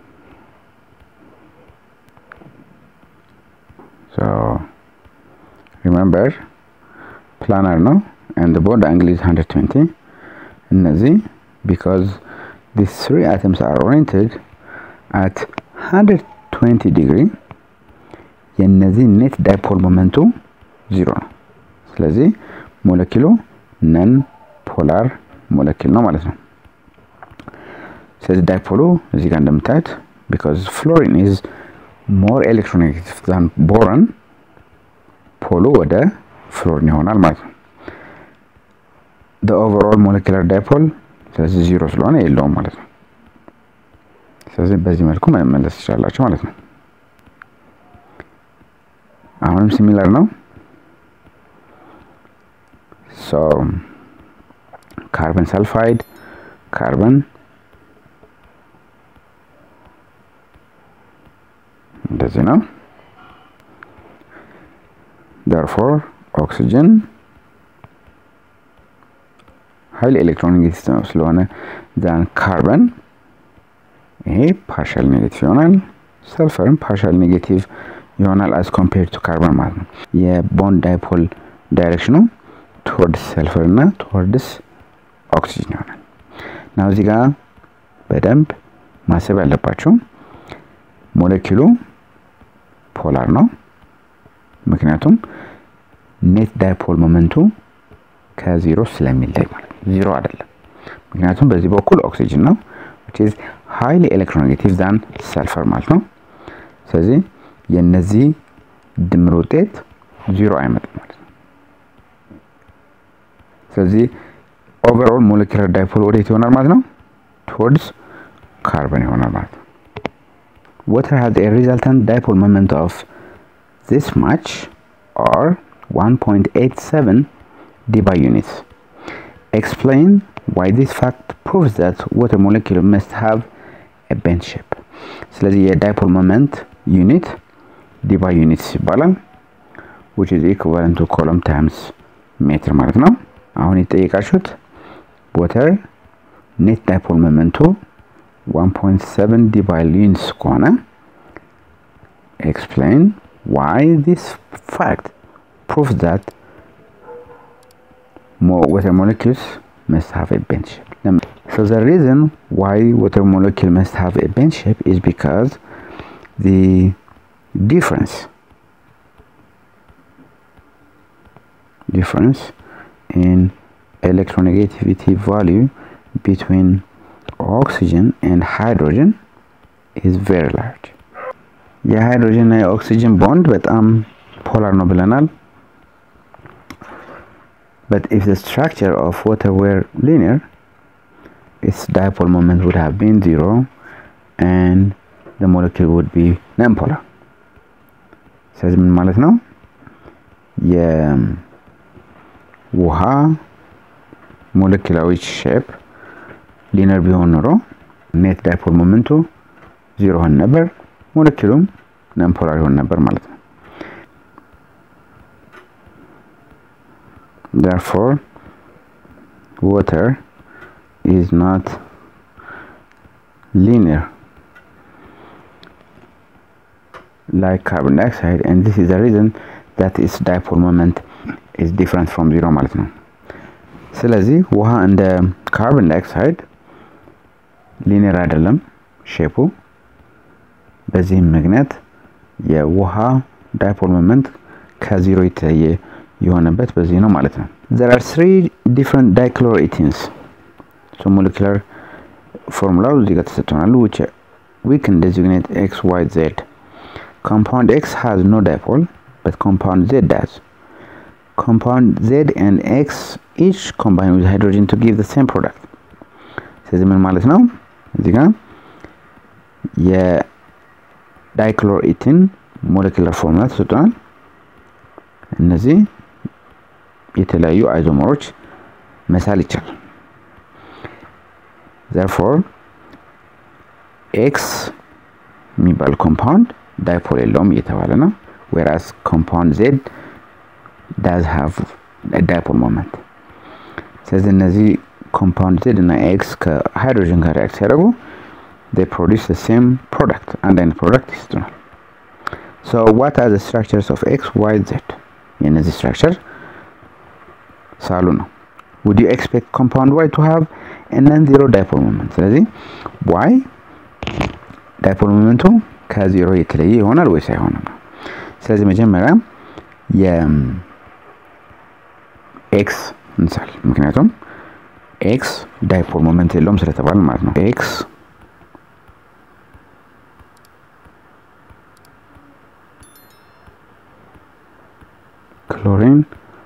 ሶ ሪሜምበር ፕላነር ነው and the bond angle is 120 እነዚህ because these three atoms are oriented at 120 degree የነዚህ ኔት ዳይፖል ሞመንቱ ዚሮ ነው። ስለዚህ ሞለኪሉ ነን ፖላር ሞለኪል ነው ማለት ነው። ስለዚህ ዳይፖሉ እዚህ ጋር እንደምታዩት because fluorine is more electronegative than boron ፖሉ ወደ ፍሎሪን ይሆናል ማለት ነው። the overall molecular dipole ስለዚህ ዚሮ ስለሆነ የለውም ማለት ነው። ስለዚህ በዚህ መልኩ መመለስ ትችላላችሁ ማለት ነው። አሁንም ሲሚላር ነው። ሶ ካርበን ሰልፋይድ ካርበን እንደዚህ ነው። therefore ኦክሲጅን ሀይል ኤሌክትሮኔጌቲቭ ስለሆነ ዛን ካርበን ይሄ ፓርሻል ኔጌቲቭ ይሆናል። ሰልፈርም ፓርሻል ኔጌቲቭ ይሆናል አዝ ኮምፔርድ ቱ ካርበን ማለት ነው። የቦንድ ዳይፖል ዳይሬክሽኑ ቶወርድስ ሰልፈር እና ቶወርድስ ኦክሲጅን ይሆናል። ናው እዚህ ጋር በደንብ ማሰብ ያለባቸው ሞለኪሉ ፖላር ነው። ምክንያቱም ኔት ዳይፖል ሞመንቱ ከዚሮ ስለሚለይ ማለት ነው። ዚሮ አይደለም። ምክንያቱም በዚህ በኩል ኦክሲጅን ነው which is highly electronegative than ሰልፈር ማለት ነው። ስለዚህ የነዚህ ድምር ውጤት ዚሮ አይመጣም ማለት ነው። ስለዚህ ኦቨርኦል ሞለኪላር ዳይፖል ወዴት ይሆናል ማለት ነው? ቶwards ካርበን ይሆናል ማለት ነው። water has a resultant dipole moment of this much or 1.87 dBi units. Explain why this fact proves that water molecule must have a bent shape. ስለዚህ የዳይፖል ሞመንት ዩኒት ዲባይ ዩኒትስ ይባላል which is equivalent to column times ሜትር ማለት ነው። አሁን የተጠየቃችሁት water ኔት ዳይፖል ሞመንቱ 1.7 ዲባይ ዩኒትስ ከሆነ explain why this fact proves that more water molecules must have a bent shape. So the reason why water molecule must have a bent shape is because the difference difference in electronegativity value between oxygen and hydrogen is very large. የሃይድሮጅን እና የኦክሲጅን ቦንድ በጣም ፖላር ነው ብለናል። But if the structure of water were linear, its dipole moment would have been zero and the molecule would be nonpolar. ስለዚህ ምን ማለት ነው? የውሃ ሞለኪላዊ ሼፕ ሊነር ቢሆን ኖሮ ኔት ዳይፖል ሞመንቱ ዚሮ ሆን ነበር፣ ሞለኪሉም ነንፖላር ይሆን ነበር ማለት ነው። therefore water is not linear like carbon dioxide and this is the reason that its dipole moment is different from zero ማለት ነው ስለዚህ ውሃ እንደ ካርበን ዳይኦክሳይድ ሊኒየር አይደለም ሼፑ በዚህም ምክንያት የውሃ ዳይፖል ሞመንት ከዚሮ የተለየ የሆነበት በዚህ ነው ማለት ነው there are three different dichloroethene so molecular ፎርሙላው እዚህ ጋር ተሰጥቶናል which we can designate x y z compound x has no dipole but compound z does compound z and x each combine with hydrogen to give the same product ስለዚህ ምን ማለት ነው እዚህ ጋር የዳይክሎሮኢቲን ሞለኪላር ፎርሙላ ተሰጥቶናል እነዚህ የተለያዩ አይዞመሮች መሳል ይቻላል ዘርፎር ኤክስ የሚባል ኮምፓውንድ ዳይፖል የለውም እየተባለ ነው ዌራስ ኮምፓውንድ ዜድ ዳዝ ሃቭ ዳይፖል ሞመንት ስለዚህ እነዚህ ኮምፓውንድ ዜድ እና ኤክስ ከሃይድሮጅን ጋር ሪያክት ሲያደርጉ they produce the same product አንድ አይነት ፕሮዳክት ይሰጡናል so what are the structures of x y z የእነዚህ ስትራክቸር ሳሉ ነው would you expect compound y to have a non-zero dipole moment ስለዚህ y ዳይፖል ሞመንቱ ከዜሮ የተለየ ይሆናል ወይስ አይሆንም ነው ስለዚህ መጀመሪያ የኤክስ እንሳል ምክንያቱም ኤክስ ዳይፖል ሞመንት የለውም ስለተባለ ማለት ነው ኤክስ ክሎሪን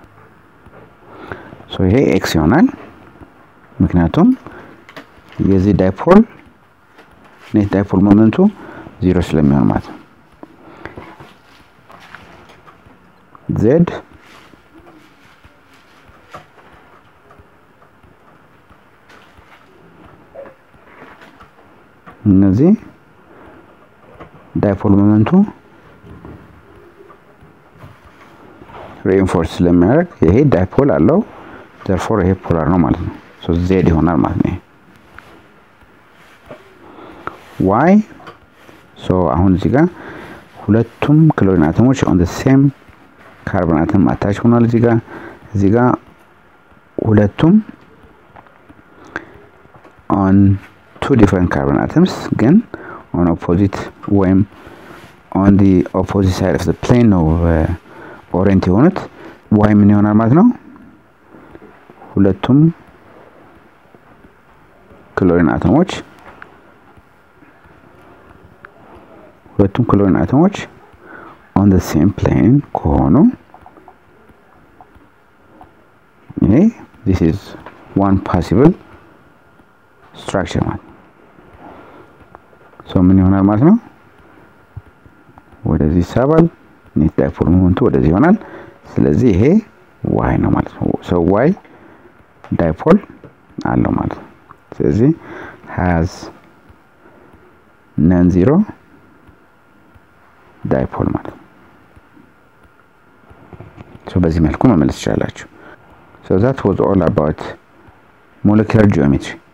ሶ ይሄ ኤክስ ይሆናል ምክንያቱም የዚህ ዳይፖል ኔት ዳይፖል ሞመንቱ ዜሮ ስለሚሆን ማለት ነው ዜድ እነዚህ ዳይፖል ሞመንቱ ሬኢንፎርስ ስለሚያደርግ ይሄ ዳይፖል አለው ዘርፎር ይሄ ፖላር ነው ማለት ነው ሶ ዜድ ይሆናል ማለት ነው ዋይ ሶ አሁን እዚህ ጋር ሁለቱም ክሎሪን አተሞች ኦን ሴም ካርቦን አተም አታች ሆኗል እዚህ ጋር እዚህ ጋር ሁለቱም ኦን ቱ ዲፍረንት ካርቦን አተምስ ግን ኦን ኦፖዚት ወይም ኦን ዲ ኦፖዚት ሳይድ ኦፍ ፕሌን ነው ኦሬንት የሆኑት ዋይ ምን ይሆናል ማለት ነው ሁለቱም ክሎሪን አተሞች ሁለቱም ክሎሪን አተሞች ኦን ሴም ፕሌን ከሆኑ ይሄ ዲስ ኢዝ ዋን ፓሲብል ስትራክቸር ማለት ሶ ምን ይሆናል ማለት ነው ወደዚህ ይሳባል ኔት ዳይፖል ሞመንቱ ወደዚህ ይሆናል ስለዚህ ይሄ ዋይ ነው ማለት ነው ሶ ዋይ ዳይፖል አለው ማለት ነው ስለዚህ ሃዝ ነን ዚሮ ዳይፖል ማለት ነው ሶ በዚህ መልኩ መመለስ ትችላላችሁ ሶ ዛት ዋዝ ኦል አባውት ሞለኪላር ጂኦሜትሪ